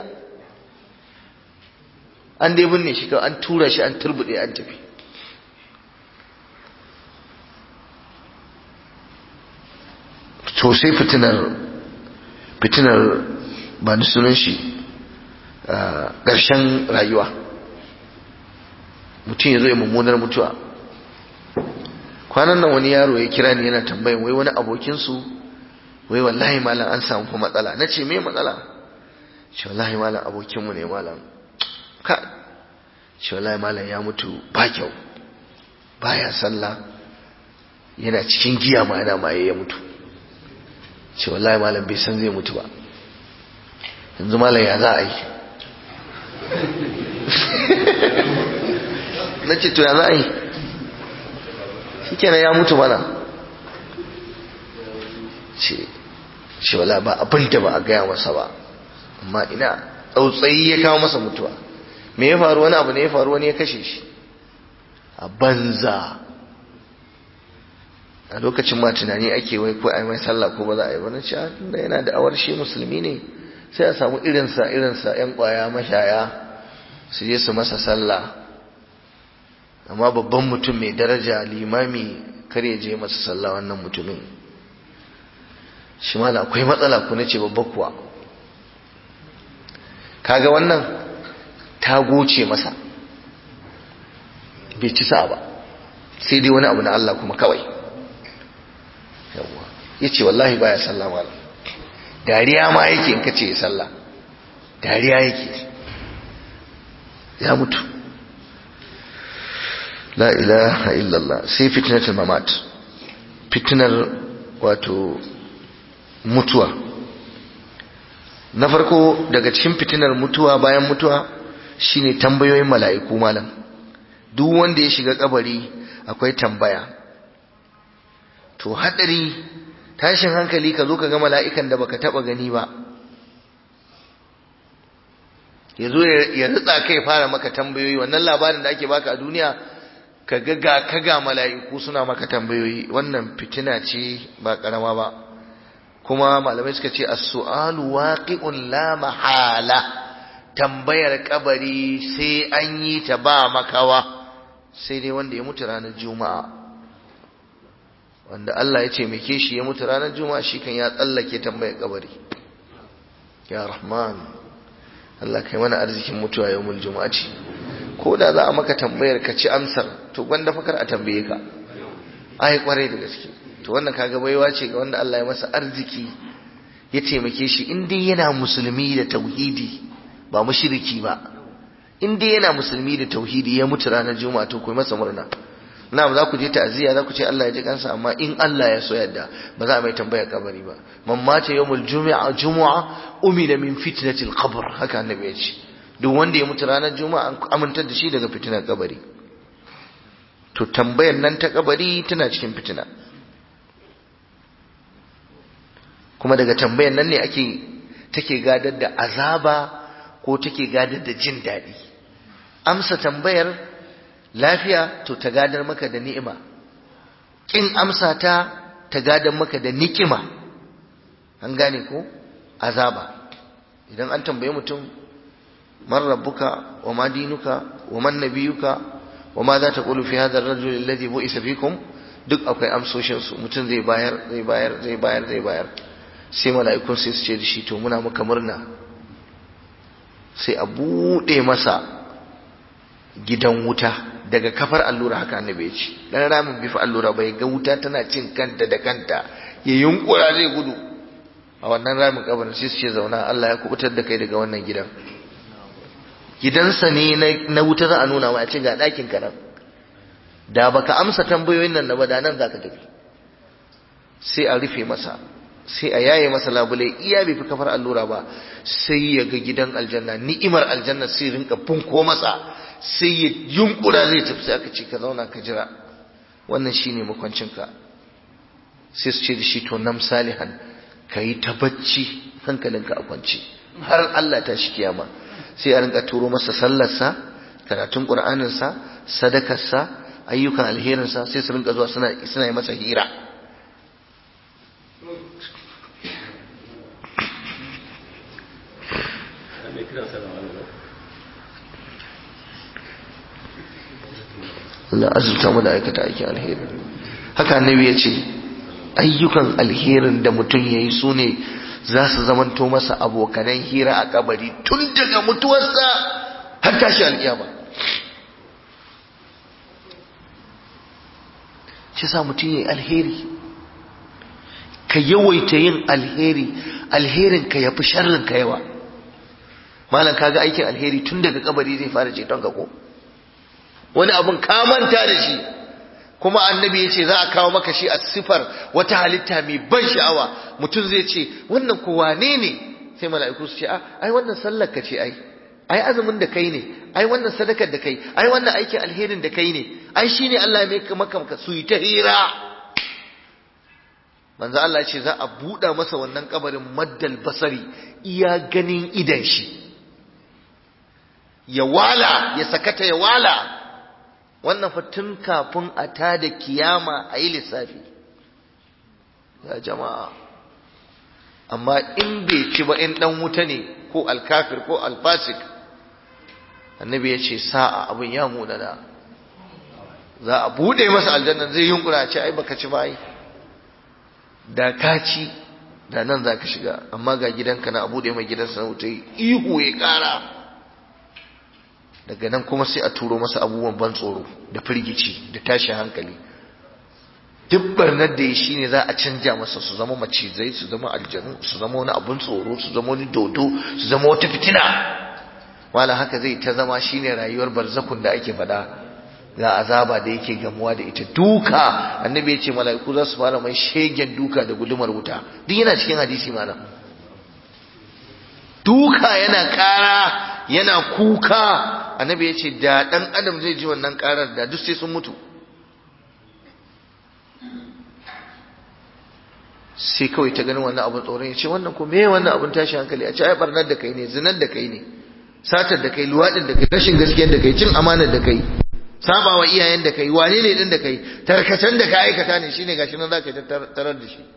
an dai binne shi kawai an tura shi an turbude an tafi to sai fitinar fitinar ba ni sunan shi ƙarshen rayuwa mutum ya zo ya mummunar mutuwa kwanan nan wani yaro ya kira ni yana tambayin wai wani abokinsu wai wallahi malam an samu fa matsala na ce me matsala shi wallahi malam abokinmu ne malam ka shi wallahi malam ya mutu ba kyau baya sallah yana cikin giya ma yana maye ya mutu shi wallahi malam bai san zai mutu ba yanzu malam ya za a yi na ce to ya za a yi shi kenan ya mutu mana ce ce wala ba abin da ba a gaya masa ba amma ina tsautsayi ya kawo masa mutuwa me ya faru wani abu ne ya faru wani ya kashe shi a banza a lokacin ma tunani ake wai ko ai mai sallah ko ba za a yi ba na ce da yana da awar shi musulmi ne sai a samu irinsa irinsa yan kwaya mashaya su je su masa sallah amma babban mutum mai daraja limami kar ya je masa sallah wannan mutumin shi ma akwai matsala ku nace babba kuwa kaga wannan ta goce masa bai ci sa ba sai dai wani abu na Allah kuma kawai yawa yace wallahi baya sallah malam dariya ma yake in kace ya sallah dariya yake ya mutu la ilaha illallah sai fitnatul mamat fitnar wato mutuwa na farko daga cikin fitinar mutuwa bayan mutuwa shine tambayoyin mala'iku malam duk wanda ya shiga kabari akwai tambaya to hadari tashin hankali ka zo ka ga mala'ikan da baka taba gani ba ya zo ya ritsa kai fara maka tambayoyi wannan labarin da ake baka a duniya ka ga ga ka ga mala'iku suna maka tambayoyi wannan fitina ce ba karama ba kuma malamai suka ce as-su'alu waqi'un la mahala tambayar kabari sai an yi ta ba makawa sai dai wanda ya mutu ranar juma'a wanda Allah ya ce meke shi ya mutu ranar juma'a shi kan ya tsallake tambayar kabari ya rahman Allah kai mana arzikin mutuwa yawmul juma'ati ko da za a maka tambayar ka ci amsar to gwanda fakar a tambaye ka ai kwarai da gaske to wannan kaga baiwa ce ga wanda Allah ya masa arziki ya taimake shi in dai yana musulmi da tauhidi ba mushriki ba in dai yana musulmi da tauhidi ya mutu ranar juma'a to ku masa murna na za ku je ta'aziyya za ku ce Allah ya ji kansa amma in Allah ya so yadda ba za a mai tambaya kabari ba man mata yawmul jumu'a jumu'a umila min fitnatil qabr haka annabi ya ce duk wanda ya mutu ranar juma'a an amintar da shi daga fitinar kabari to tambayar nan ta kabari tana cikin fitina kuma daga tambayar nan ne ake take gadar da azaba ko take gadar da jin daɗi amsa tambayar lafiya to ta gadar maka da ni'ima kin amsa ta ta gadar maka da nikima an gane ko azaba idan an tambaye mutum man rabbuka wa ma dinuka wa man nabiyuka wa ma za ta qulu fi hadha ar-rajul alladhi bu'isa fikum duk akwai amsoshin su mutum zai bayar zai bayar zai bayar zai bayar sai mala'ikun sai su ce da shi to muna maka murna sai a bude masa gidan wuta daga kafar allura haka annabi ya ce dan ramin bifa allura bai ga wuta tana cin kanta da kanta ya yunkura zai gudu a wannan ramin kabarin sai su ce zauna Allah ya kubutar da kai daga wannan gidan gidansa ne na wuta za a nuna ma a ce ga ɗakin ka nan da baka amsa tambayoyin nan na ba da nan zaka tafi sai a rufe masa sai a yaye masa labule iya bai fi kafar allura ba sai ya ga gidan aljanna ni'imar aljanna sai rinka funko masa sai ya yunkura zai tafi sai aka ce ka zauna ka jira wannan shine makwancinka sai su ce da shi to nam salihan ka yi ta bacci hankalinka a kwance har Allah ta shi kiyama sai a rinka turo masa sallarsa karatun ƙur'aninsa sadakarsa ayyukan alherinsa sai su rinka zuwa suna yi masa hira Allah azurta mu da aikata aikin alheri haka annabi ya ce ayyukan alherin da mutum ya yi su ne za su zamanto masa abokanan hira a kabari tun daga mutuwarsa har tashi alƙiyama shi sa mutum ya yi alheri ka yawaita yin alheri alherin ka ya fi sharrin ka yawa malam kaga aikin alheri tun daga kabari zai fara ceton ka ko wani abun ka manta da shi kuma annabi ya ce za a kawo maka shi a sifar wata halitta mai ban sha'awa mutum zai ce wannan ko wane ne sai mala'iku su ce ai wannan sallar ka ce ai ai azumin da kai ne ai wannan sadakar da kai ai wannan aikin alherin da kai ne ai shine Allah ya maka maka maka su yi ta hira manzo Allah ya ce za a buɗa masa wannan kabarin maddal basari iya ganin idan shi ya wala ya sakata ya wala wannan fa tun kafin a tada kiyama a yi lissafi ya jama'a amma in bai ci ba in dan wuta ne ko alkafir ko alfasik annabi ya ce sa'a abin ya munana za a bude masa aljanna zai yunkura ce ai baka ci ba ai da ka ci da nan za ka shiga amma ga gidanka na a bude mai gidansa na wuta ihu ya kara daga nan kuma sai a turo masa abubuwan ban tsoro da firgici da tashin hankali duk barnar da ya shi ne za a canja masa su zama macizai su zama aljanu su zama wani abun tsoro su zama wani dodo su zama wata fitina wala haka zai ta zama shine rayuwar barzakun da ake faɗa ga azaba da yake gamuwa da ita duka annabi ya ce mala'iku za su fara mai shegen duka da gudumar wuta duk yana cikin hadisi malam duka yana kara yana kuka annabi ya ce da ɗan adam zai ji wannan karar da duk sai sun mutu sai kawai ta ganin wannan abin tsoron ya ce wannan ko me wannan abin tashi hankali a ce ai barnar da kai ne zinar da kai ne satar da kai luwaɗin da kai rashin gaskiyar da kai cin amanar da kai sabawa iyayen da kai wane ne din da kai tarkacen da ka aikata ne shine gashi nan zaka tarar da shi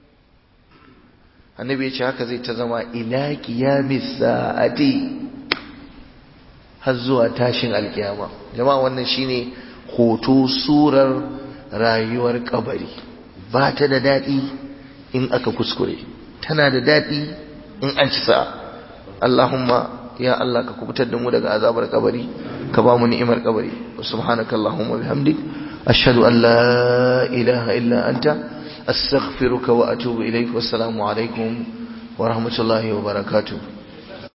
annabi ya ce haka zai ta zama ila qiyamis sa'ati har zuwa tashin alkiyama jama'a wannan shine hoto surar rayuwar kabari ba ta da daɗi in aka kuskure tana da daɗi in an ci sa'a Allahumma ya Allah ka kubutar da mu daga azabar kabari ka ba mu ni'imar kabari subhanaka Allahumma bihamdik ashhadu an la ilaha illa anta astaghfiruka wa atubu ilaik wassalamu alaikum wa rahmatullahi wa barakatuh